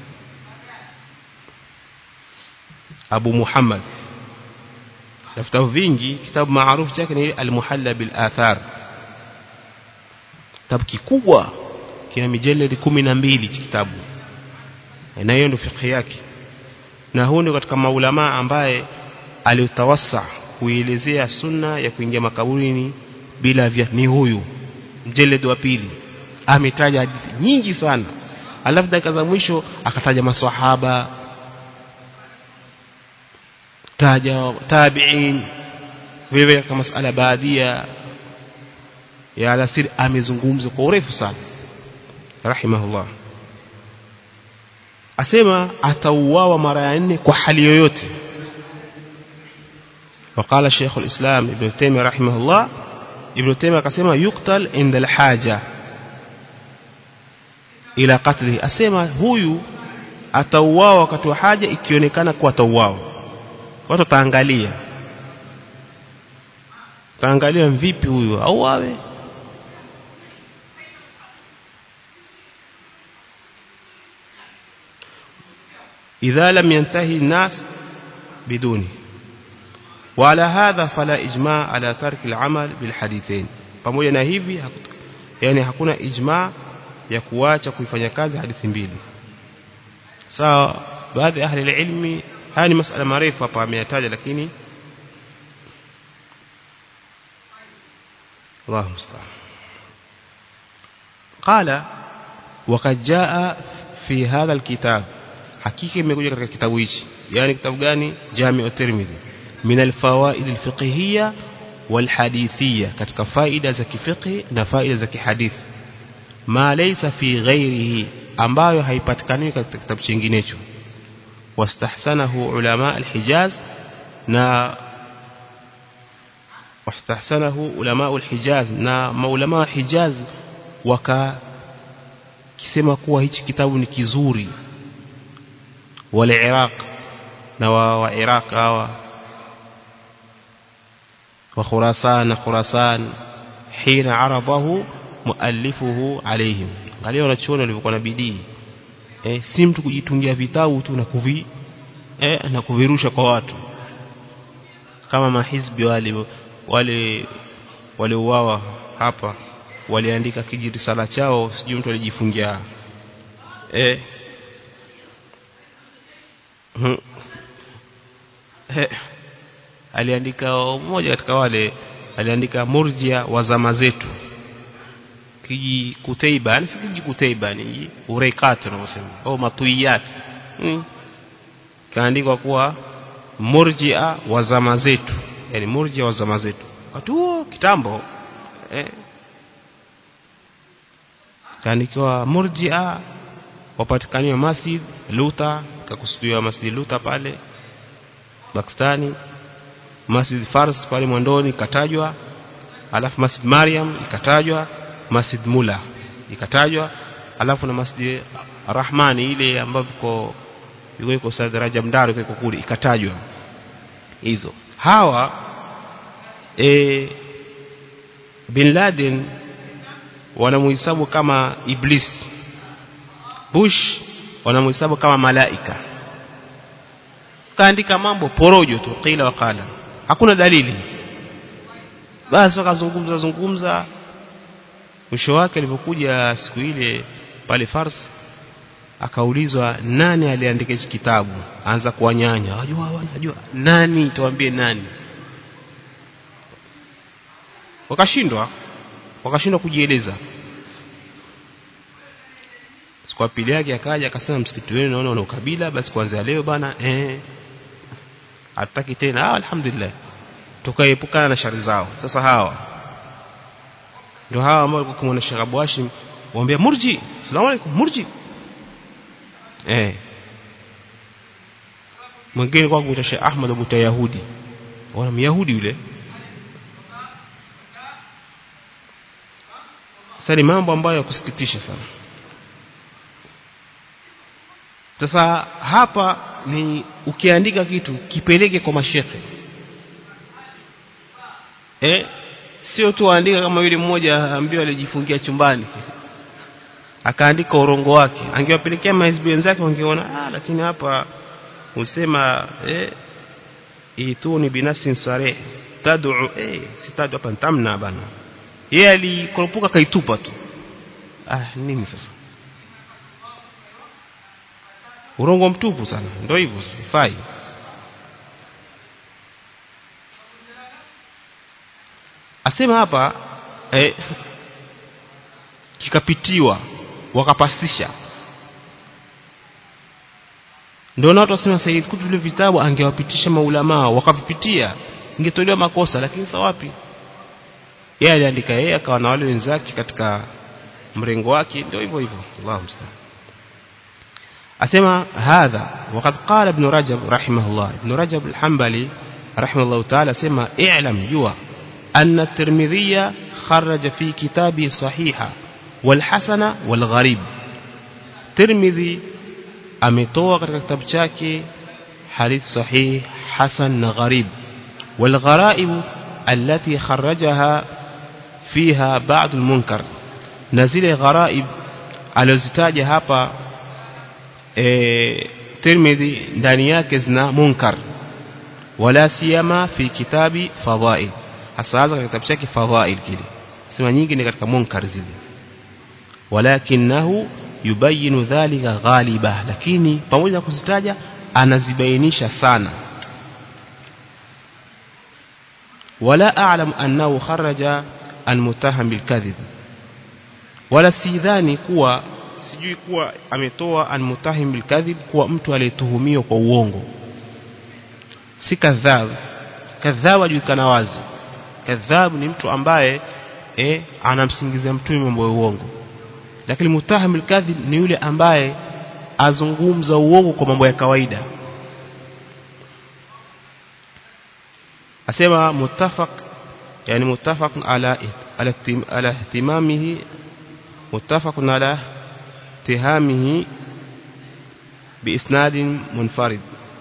Abu Muhammad vitabu vingi kitabu maarufu chake ni al-Muhalla bil Athar kitabu kikubwa kina mijeledi kumi na mbili kitabu na hiyo ndio fiqh yake na huyu ndio katika maulama ambaye aliutawassa kuelezea sunna ya kuingia makaburini bila vya ni huyu mjeledi wa pili ametaja hadithi nyingi sana alafu dakika za mwisho akataja maswahaba taja tabi'in vile vile kama masala baadia ya alasiri amezungumza kwa urefu sana rahimahullah asema atauawa mara ya nne kwa hali yoyote وقال شيخ الإسلام ابن تيمية رحمه الله ابن تيمية قسم يقتل عند الحاجة إلى قتله أسمى هو atauawa wakati wa haja ikionekana kuwa atauawa watu taangalia taangalia vipi huyu auawe idha lam yantahi الناس بدونه وعلى هذا فلا إجماع على ترك العمل بالحديثين pamoja na hivi yani hakuna ijma ya kuacha kuifanya kazi hadithi mbili sawa baadhi ya ahli ilmi haya ni masala marefu hapa ameyataja lakini الله المستعان قال وقد جاء في هذا الكتاب حقيقه imekuja katika kitabu hichi yani kitabu gani Jami' at-Tirmidhi min al-fawaid al-fiqhiyya wal-hadithiyya katika faida za kifiqhi na faida za kihadithi ma laysa fi ghairihi ambayo haipatikani katika kitabu kinginecho wastahsanahu ulama al-Hijaz na wastahsanahu ulama al-Hijaz na maulama wa Hijaz waka kisema kuwa hichi kitabu ni kizuri wale Iraq na wa, wa Iraq hawa wa Khurasan na Khurasan hina arabahu muallifuhu alaihim angalia wanachuoni walivyokuwa na bidii eh, si mtu kujitungia vitabu tu na kuvi eh, na kuvirusha kwa watu kama mahizbi wale wale waliouawa hapa waliandika kijirisala chao sijui mtu alijifungia eh hmm. eh aliandika mmoja katika wale aliandika murjia wa zama zetu kiji kuteiba yani si kiji kuteiba ni ureikat tunasema au matuiyat hmm. kaandikwa kuwa murjia wa zama zetu yani murjia wa zama zetu wakati huo kitambo eh kaandikiwa murjia wapatikaniwa masjid luta kakusudiwa masjid luta pale Pakistani masjid Fars pale Mwandoni ikatajwa alafu masjid Maryam ikatajwa masjid Mula ikatajwa alafu na masjid Rahmani ile ambapo yuko yuko Said Rajab Mdaro yuko kule ikatajwa hizo hawa e, Bin Laden wanamuhesabu kama iblis Bush wanamuhesabu kama malaika kaandika mambo porojo tu qila wakala hakuna dalili basi wakazungumza zungumza mwisho wake alipokuja siku ile pale Fars akaulizwa nani aliandika hichi kitabu anza kuwanyanya wajua wanajua nani tuambie nani wakashindwa wakashindwa kujieleza siku ya pili yake akaja akasema msikiti wenu naona una ukabila basi kuanzia leo bana eh hataki tena ah alhamdulillah tukaepukana na shari zao sasa hawa ndio hawa ambao walikuwa kumwona Sheikh Abu Hashim waambia murji salamu alaykum murji eh mwingine kwa kuita Sheikh Ahmad Abu Tayahudi wana myahudi yule sasa ni mambo ambayo ya kusikitisha sana sasa hapa ni ukiandika kitu kipeleke kwa mashekhe eh sio tu andika kama yule mmoja ambaye alijifungia chumbani akaandika urongo wake angewapelekea mahizbi wenzake wangeona ah lakini hapa usema eh ituni binafsin sare tad'u eh sitadu hapa ntamna bana yeye alikoropuka kaitupa tu ah nini sasa urongo mtupu sana ndio hivyo sifai asema hapa eh, kikapitiwa wakapasisha ndio na watu wasema Said Kutub vile vitabu angewapitisha maulamaa wakavipitia ingetolewa makosa lakini sasa wapi yeye aliandika yeye akawa na wale wenzake katika mrengo wake ndio hivyo hivyo Allahu musta'an asema hadha وقد قال ابن رجب رحمه الله ابن رجب الحنبلي رحمه الله تعالى سما اعلم جوا أن الترمذي خرج في كتابه صحيحة والحسن والغريب ترمذي ametoa katika kitabu chake hadith sahih hasan na gharib والغرائب التي خرجها فيها بعض المنكر na zile gharaib alizitaja hapa e, Tirmidhi ndani yake zina munkar wala siyama fi kitabi fadhail hasa hasa katika kitabu chake fadhail kile sema nyingi ni katika munkar zile walakinahu yubayinu dhalika ghaliba lakini pamoja na kuzitaja anazibainisha sana wala a'lam annahu kharaja almutaham bilkadhib wala sidhani kuwa sijui kuwa ametoa almutahim bilkadhib kuwa mtu aliyetuhumiwa kwa uongo si kadhab kadhab ajulikana wazi kadhab ni mtu ambaye eh, anamsingizia mtume mambo ya uongo lakini mutahim bilkadhib ni yule ambaye azungumza uongo kwa mambo ya kawaida asema muttafaq yani muttafaq ala ala ala ihtimamihi muttafaq ala اتهامه بإسناد منفرد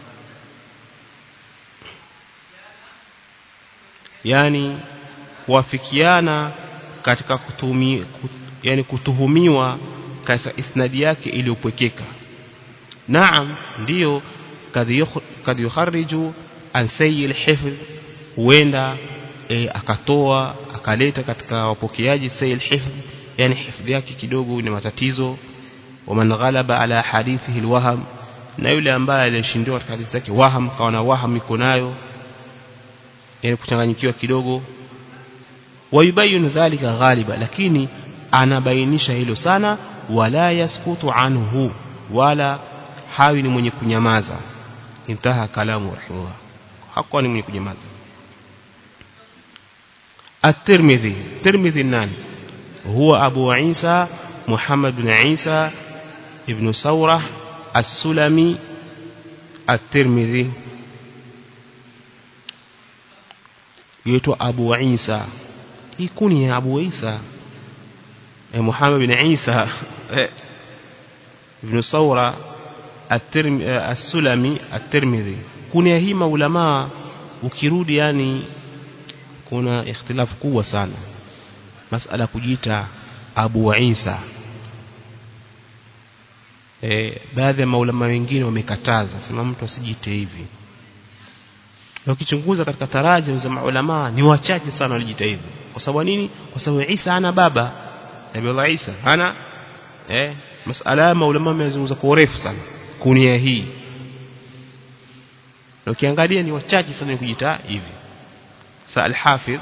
yani kuafikiana katika kutumi, kut, yani kutuhumiwa katika isnadi yake iliyopwekeka naam ndiyo kad yukhariju an sayyi alhifdh huenda e, akatoa akaleta katika wapokeaji sayyi alhifdh yani hifdhi yake kidogo ina matatizo waman ghalaba ala hadithihi alwaham na yule ambaye alishindiwa katika hadithi zake waham kawa na waham iko nayo yani kuchanganyikiwa kidogo wayubayinu dhalika ghaliba lakini anabainisha hilo sana wala yaskutu anhu wala hawi ni mwenye kunyamaza intaha kalamu rahimahullah hakuwa ni mwenye kunyamaza at-Tirmidhi Tirmidhi nani huwa Abu Isa Muhammad bin Isa ibn Sawrah as-Sulami at-Tirmidhi yaitwa Abu Isa hii kuni ya Abu Isa eh, Muhammad bin Isa eh, ibn Sawra as-Sulami at-Tirmidhi kunia hii maulama ukirudi yani kuna ikhtilafu kubwa sana masala kujiita Abu Isa e, baadhi ya maulama wengine wamekataza sema mtu asijite hivi na ukichunguza katika tarajim za maulama ni wachache sana walijita hivi kwa sababu nini kwa sababu Isa ana baba Nabii Isa hana eh masala ya maulama wamezungumza kwa urefu sana kunia hii na ukiangalia ni wachache sana kujita hivi sa al-Hafidh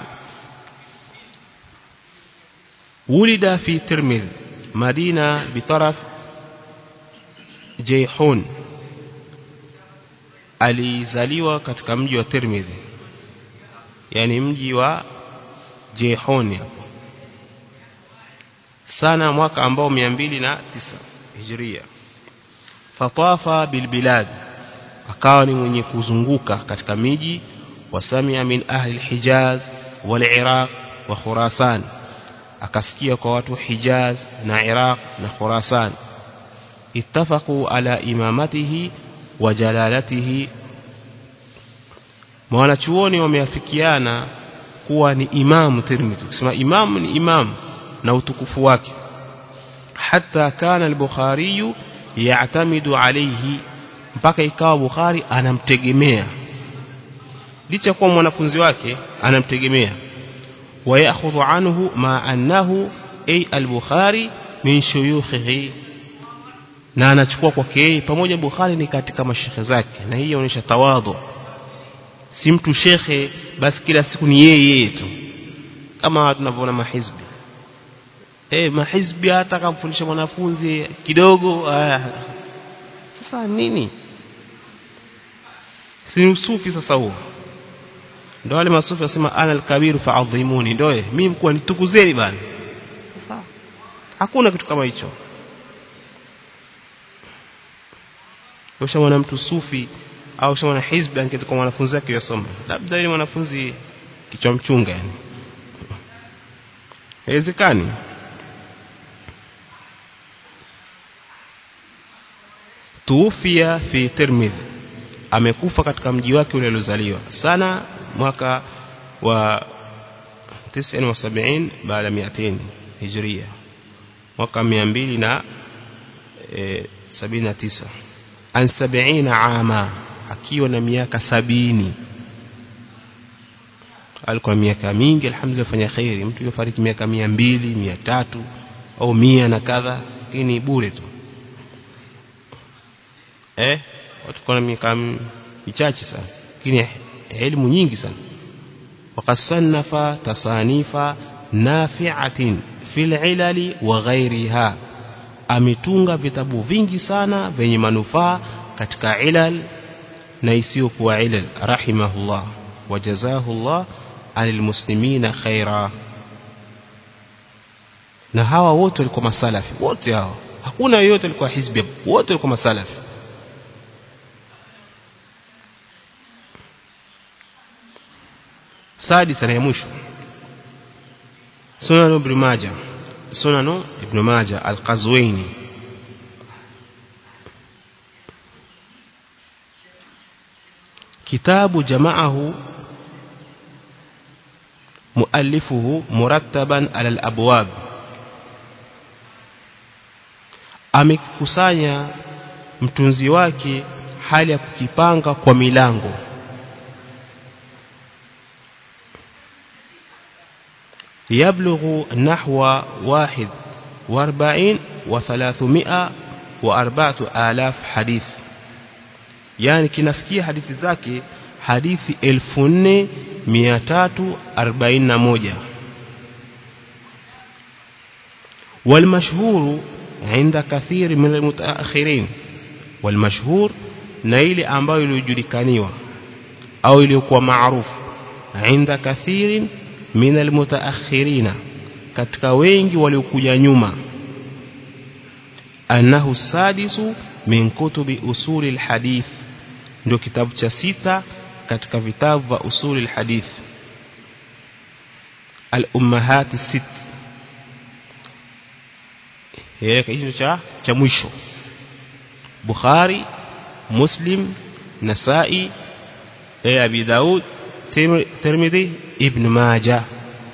ولد في ترمذ مدينة بطرف جيحون alizaliwa katika mji wa Tirmidhi yani mji wa Jehoni hapo sana mwaka ambao 209 Hijria fatafa bilbilad akawa ni mwenye kuzunguka katika miji wasamia min ahli alhijaz wal iraq wa khurasan akasikia kwa watu hijaz na iraq na khurasan ittafaqu ala imamatihi wa jalalatihi wanachuoni wameafikiana kuwa ni imamu Tirmidhi kusema imamu ni imamu na utukufu wake hata kana al-Bukhari ya'tamidu alayhi mpaka ikawa Bukhari anamtegemea licha kuwa mwanafunzi wake anamtegemea ويأخذ عنه ما أنه أي البخاري من شيوخه na anachukua kwake yeye pamoja Bukhari ni katika mashekhe zake na hii inaonyesha tawadhu si mtu shekhe basi kila siku ni yeye yeye tu kama tunavyoona mahizbi eh mahizbi hata kumfundisha mwanafunzi kidogo aya sasa nini si usufi sasa huo ndio wale masufi wasema ana alkabiru fa'adhimuni ndio mimi mkuu nitukuzeni bana hakuna kitu kama hicho ushamwana mtu sufi au ushamwana hizbi angetoka kwa mwanafunzi wake yasoma labda yule mwanafunzi kichwa mchunga yani haiwezekani tuufia fi Tirmidh amekufa katika mji wake ule aliozaliwa sana mwaka wa 79 baada ya 200 hijria mwaka 200 na e, 79 an 70 ama akiwa na miaka sabini alikuwa miaka mingi alhamdulillah fanya khairi mtu yofariki miaka 200 300 au 100 na kadha lakini bure tu eh watu kuna miaka michache sana lakini elimu nyingi sana wakasannafa tasanifa nafi'atin fil ilali wa ghairiha ametunga vitabu vingi sana vyenye manufaa katika ilal na isiyokuwa ilal rahimahullah wajazahullah alil muslimina khaira na hawa wote walikuwa masalafi wote hawa hakuna yeyote alikuwa hizbi wote walikuwa masalafi سادسا يا مشو سنن ابن ماجه سنن ابن ماجه القزويني كتاب جمعه مؤلفه مرتبا على الأبواب amekusanya mtunzi wake hali ya kukipanga kwa milango يبلغ نحو واحد واربعين وثلاثمائة وأربعة آلاف حديث يعني كنفكي حديث ذاك حديث الفن مئتات أربعين موجة والمشهور عند كثير من المتأخرين والمشهور نيل أمباو يلوجلكانيوا أو يلوكوا معروف عند كثير min almutaakhirina katika wengi waliokuja nyuma annahu sadisu min kutubi usuli alhadith ndio kitabu cha sita katika vitabu vya usuli alhadith al-ummahat sit yeye hicho cha cha mwisho Bukhari Muslim Nasai Abi Daud Tirmidhi Ibn Majah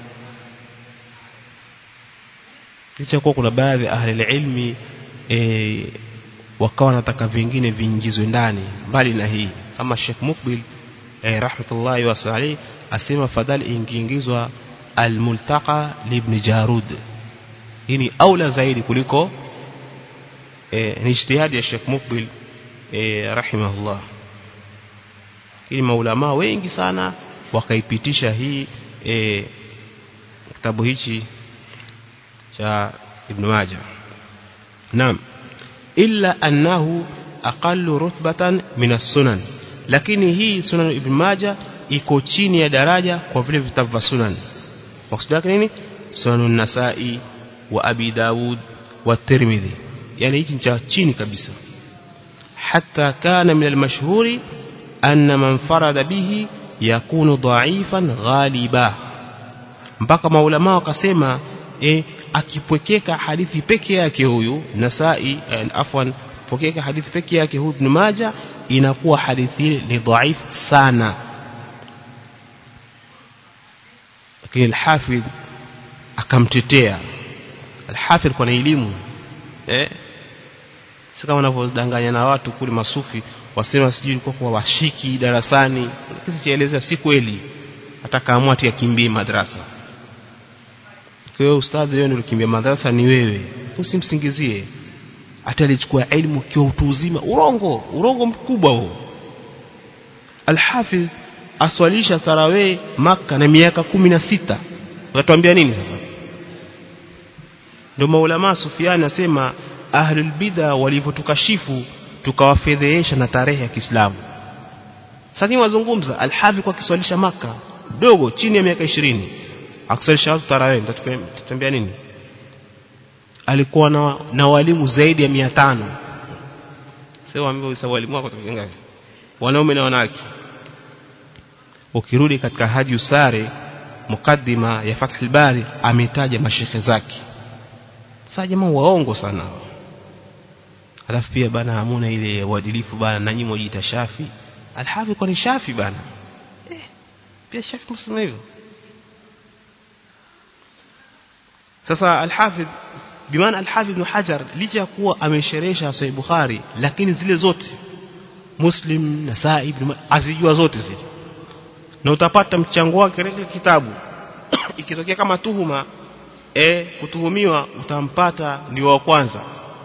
licha kuwa kuna baadhi ya ahli ilmi e, wakawa wanataka vingine viingizwe ndani mbali na hii kama Sheikh Mukbil e, rahmatullahi wasali asema fadhali ingiingizwa al-multaqa libn Jarud hii ni aula zaidi kuliko e, ni ijtihadi ya Sheikh Mukbil e, rahimahullah ili maulama wengi sana wakaipitisha hii e, kitabu hichi cha Ibn Majah naam illa annahu aqallu rutbatan min as-sunan lakini hii sunan Ibn Majah iko chini ya daraja kwa vile vitabu vya sunan maksud yake nini sunan nasai wa abi daud wa tirmidhi yani hichi cha chini kabisa hatta kana min al-mashhuri anna man farada bihi yakunu dha'ifan ghaliba mpaka maulama wakasema e, akipwekeka hadithi peke yake huyu Nasai eh, afwan pokeka hadithi peke yake huyu Ibn Majah inakuwa hadithi ile ni dhaifu sana lakini al-Hafidh akamtetea al-Hafidh kwa elimu eh si kama wanavyodanganya na watu kule masufi wasema sijui ilikuwa kwa washiki darasani kisi chaeleza si kweli hata kaamua ati akimbie madrasa kwa hiyo ustadhi wewe ndio ukimbia madrasa ni wewe usimsingizie hata alichukua elimu kwa utu uzima urongo urongo mkubwa huo Al-Hafidh aswalisha tarawih maka na miaka kumi na sita utatuambia nini sasa ndio maulama Sufiani asema ahlul bid'a walivyotukashifu tukawafedhehesha na tarehe ya Kiislamu sasa wazungumza Al-Hafidh kwa kiswalisha maka dogo chini ya miaka 20 akusalisha watu tarawih tutambia nini alikuwa na, na walimu zaidi ya 500 sio ambao usawa walimu wako ngapi wanaume na wanawake ukirudi katika haji usare mukaddima ya Fath al-Bari ametaja mashekhe zake sasa jamaa waongo sana alafu pia bana hamuna ile uadilifu bana na nyinyi mjiita Shafi alhafi kwa ni Shafi bana eh pia Shafi msema hivyo sasa alhafidh bimaana alhafidh ibn Hajar licha ya kuwa amesherehesha Sahih Bukhari lakini zile zote Muslim Nasai ibn azijua zote zile na utapata mchango wake katika kitabu ikitokea kama tuhuma e, kutuhumiwa utampata ndio wa kwanza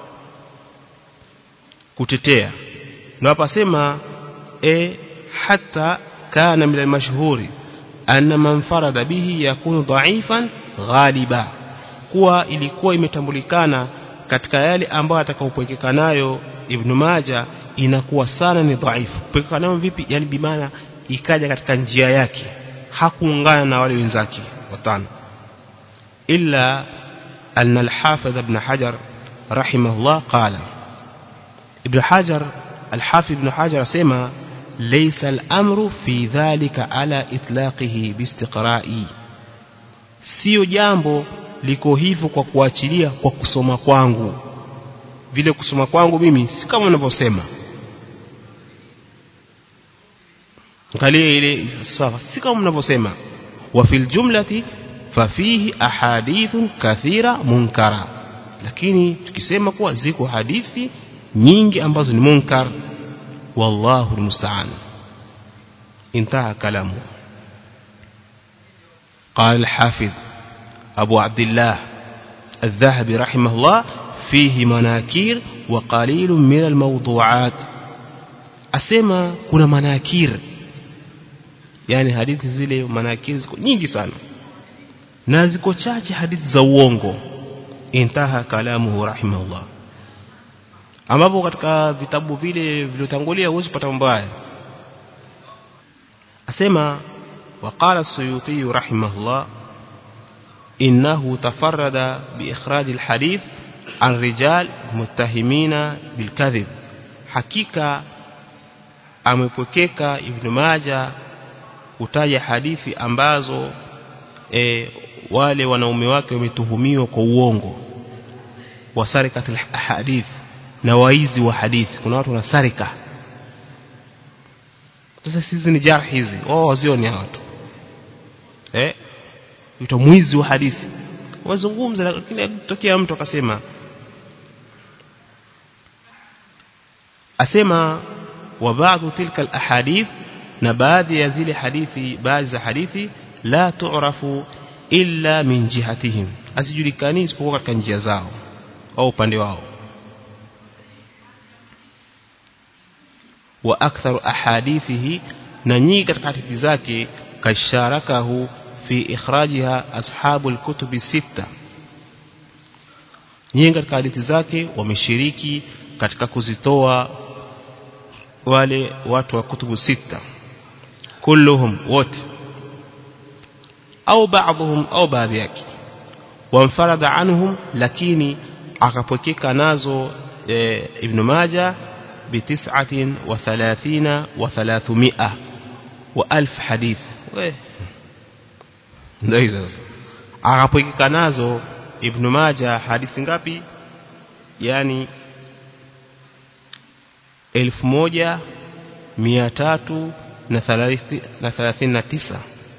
kutetea na hapa sema e, hata kana min almashhuri anna man farada bihi yakunu dha'ifan ghaliba kuwa ilikuwa imetambulikana katika yale ambayo atakaopwekeka nayo Ibn Majah inakuwa sana ni dhaifu kupwekeka nayo vipi yani bimaana ikaja katika njia yake hakuungana na wale wenzake watano illa anna al-Hafidh Ibn Hajar rahimahullah qala Ibn Hajar al-Hafidh Ibn Hajar asema laysa al-amru fi dhalika ala itlaqihi biistiqra'i sio jambo liko hivyo kwa kuachilia kwa kusoma kwangu vile kusoma kwangu mimi si kama unavyosema angalia ile sawa si kama mnavyosema wa fil jumlati fafihi ahadithun kathira munkara lakini tukisema kuwa ziko hadithi nyingi ambazo ni munkar wallahu almusta'an intaha kalamu قال الحافظ أبو عبد الله الذهبي رحمه الله فيه مناكير وقليل من الموضوعات أسمى كنا مناكير yani hadithi zile manakiri ziko nyingi sana na ziko chache hadithi za uongo intaha kalamuhu rahimahullah ambapo katika vitabu vile viliotangulia huwezi kupata mambo haya asema وقال السيوطي رحمه الله إنه تفرد بإخراج الحديث عن رجال متهمين بالكذب حقيقة amepokeka Ibn Majah kutaja hadithi ambazo e, wale wanaume wake wametuhumiwa kwa uongo wasarikat alhadith na waizi wa hadithi kuna watu wanasarika sasa sisi ni jarh hizi wao wazioni watu eh ito mwizi wa hadithi wazungumza lakini tokea mtu akasema asema wa baadhi tilka alahadith na baadhi ya zile hadithi baadhi za hadithi la tu'rafu illa min jihatihim asijulikani isipokuwa katika njia zao au upande wao wa aktharu ahadithihi na nyingi katika hadithi zake kasharakahu fi ikhrajiha ashabu alkutubi sita nyingi katika hadithi zake wameshiriki katika kuzitoa wale watu wa kutubu sita kulluhum wote au baadhum au baadhi yake wamfarada anhum lakini akapokeka nazo e, ibn majah بتسعة وثلاثين وثلاثمائة وألف حديث ndio sasa akapokeka nazo ibn Majah hadithi ngapi yani 1339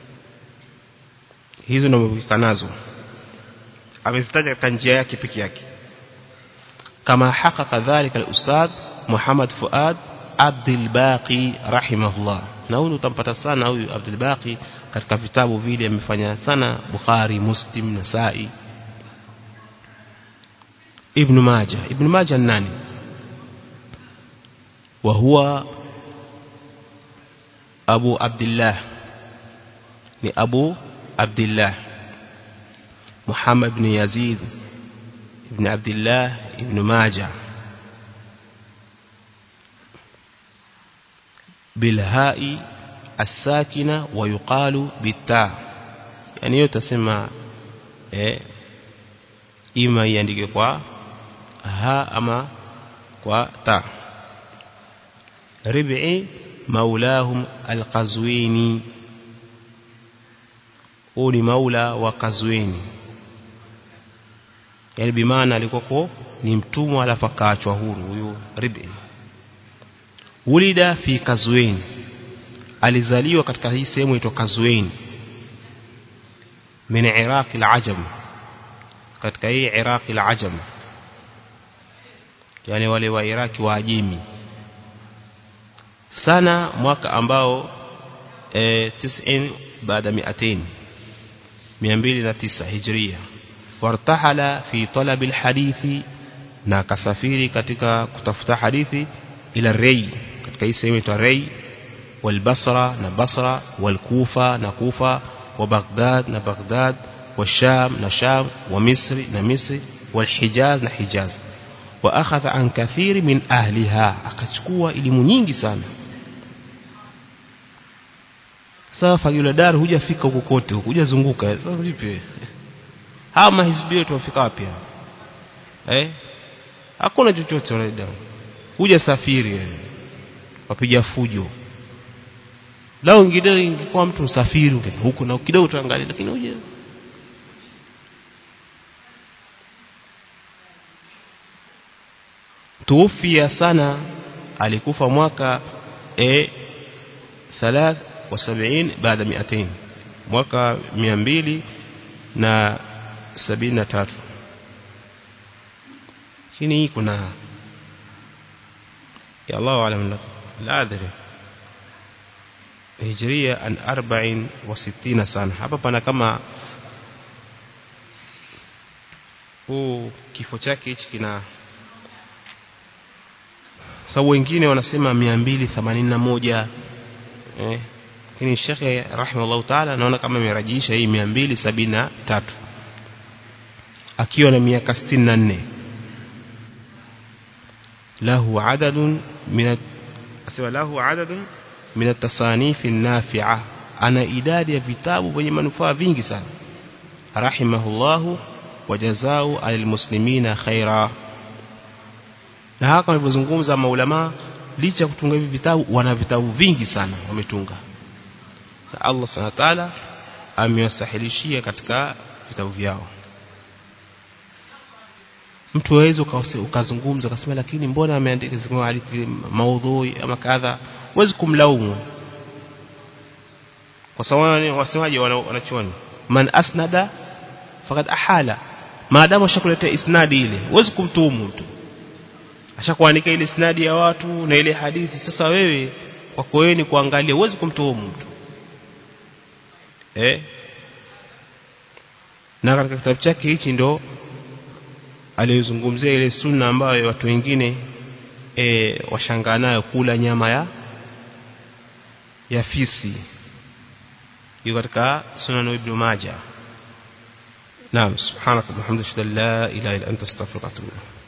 hizo ndio amepokeka nazo amezitaja katika njia yake peke yake kama hakaka dhalika al-ustadh Muhammad Fuad Abdul Baqi rahimahullah na huyu utampata sana huyu Abdul Baqi katika vitabu vile amefanya sana Bukhari Muslim Nasai Ibn Majah Ibn Majah nani وهو أبو عبد الله لأبو عبد الله محمد بن يزيد بن عبد الله بن ماجه بالهاء الساكنة ويقال بالتاء يعني hiyo tasema eh ima iandike kwa ha ama kwa ta rib'i maulahum alqazwini huu ni maula wa Kazwini yani bimaana alikuwa ni mtumwa alafu akaachwa huru huyu Rib'i ulida fi Kazwini alizaliwa katika hii sehemu inaitwa Kazwini min Iraq al-Ajam katika hii Iraq al-Ajam yani wale wa Iraki wa Ajemi sana mwaka ambao eh 90 baada 200 209 hijria wartahala fi talab alhadithi na kasafiri katika kutafuta hadithi ila Rey katika hii sehemu inaitwa Rey والبصرة na Basra والكوفة na Kufa وبغداد na Baghdad والشام na Sham ومصر na Misri والحجاز na Hijaz واخذ عن كثير من اهلها akachukua elimu nyingi sana sasa fagila dar hujafika huko kote hujazunguka sasa vipi hawa mahizbi wetu wafika wapi eh hakuna chochote wale huja safiri wapiga fujo lao ingine ingekuwa mtu msafiri huko na kidogo tuangalie lakini huja tuufia sana alikufa mwaka e 73 baada 200 mwaka 200 na 73 chini kuna ya Allah alam la adri hijria an 64 sana hapa pana kama huu kifo chake hichi kina sababu wengine wanasema 281 eh lakini shekhe rahimahullah taala naona kama amerajisha hii 273 akiwa na miaka 64 lahu adadun min asema lahu adadun min at-tasanif an-nafi'a ana idadi ya vitabu vyenye manufaa vingi sana rahimahullahu wajazao alilmuslimina khaira na hapa walivyozungumza maulama licha ya kutunga hivi vitabu wana vitabu vingi sana wametunga na Allah subhanahu wa ta'ala amewasahilishia katika vitabu vyao mtu waweza ukazungumza ukasema lakini mbona ameandika zingine hadithi maudhui ama kadha huwezi kumlaumu kwa sababu wasemaje wanachoni man asnada fakad ahala maadamu ashakuletea isnadi ile huwezi kumtuhumu mtu ashakuandika ile isnadi ya watu na ile hadithi sasa wewe kwako wewe ni kuangalia huwezi kumtuhumu mtu eh na katika kitabu chake hichi ndo aliyozungumzia ile sunna ambayo watu wengine e, washangaa nayo kula nyama ya ya fisi hiyo katika sunan ibn majah naam subhanaka wa bihamdika la ilaha illa anta astaghfiruka wa atubu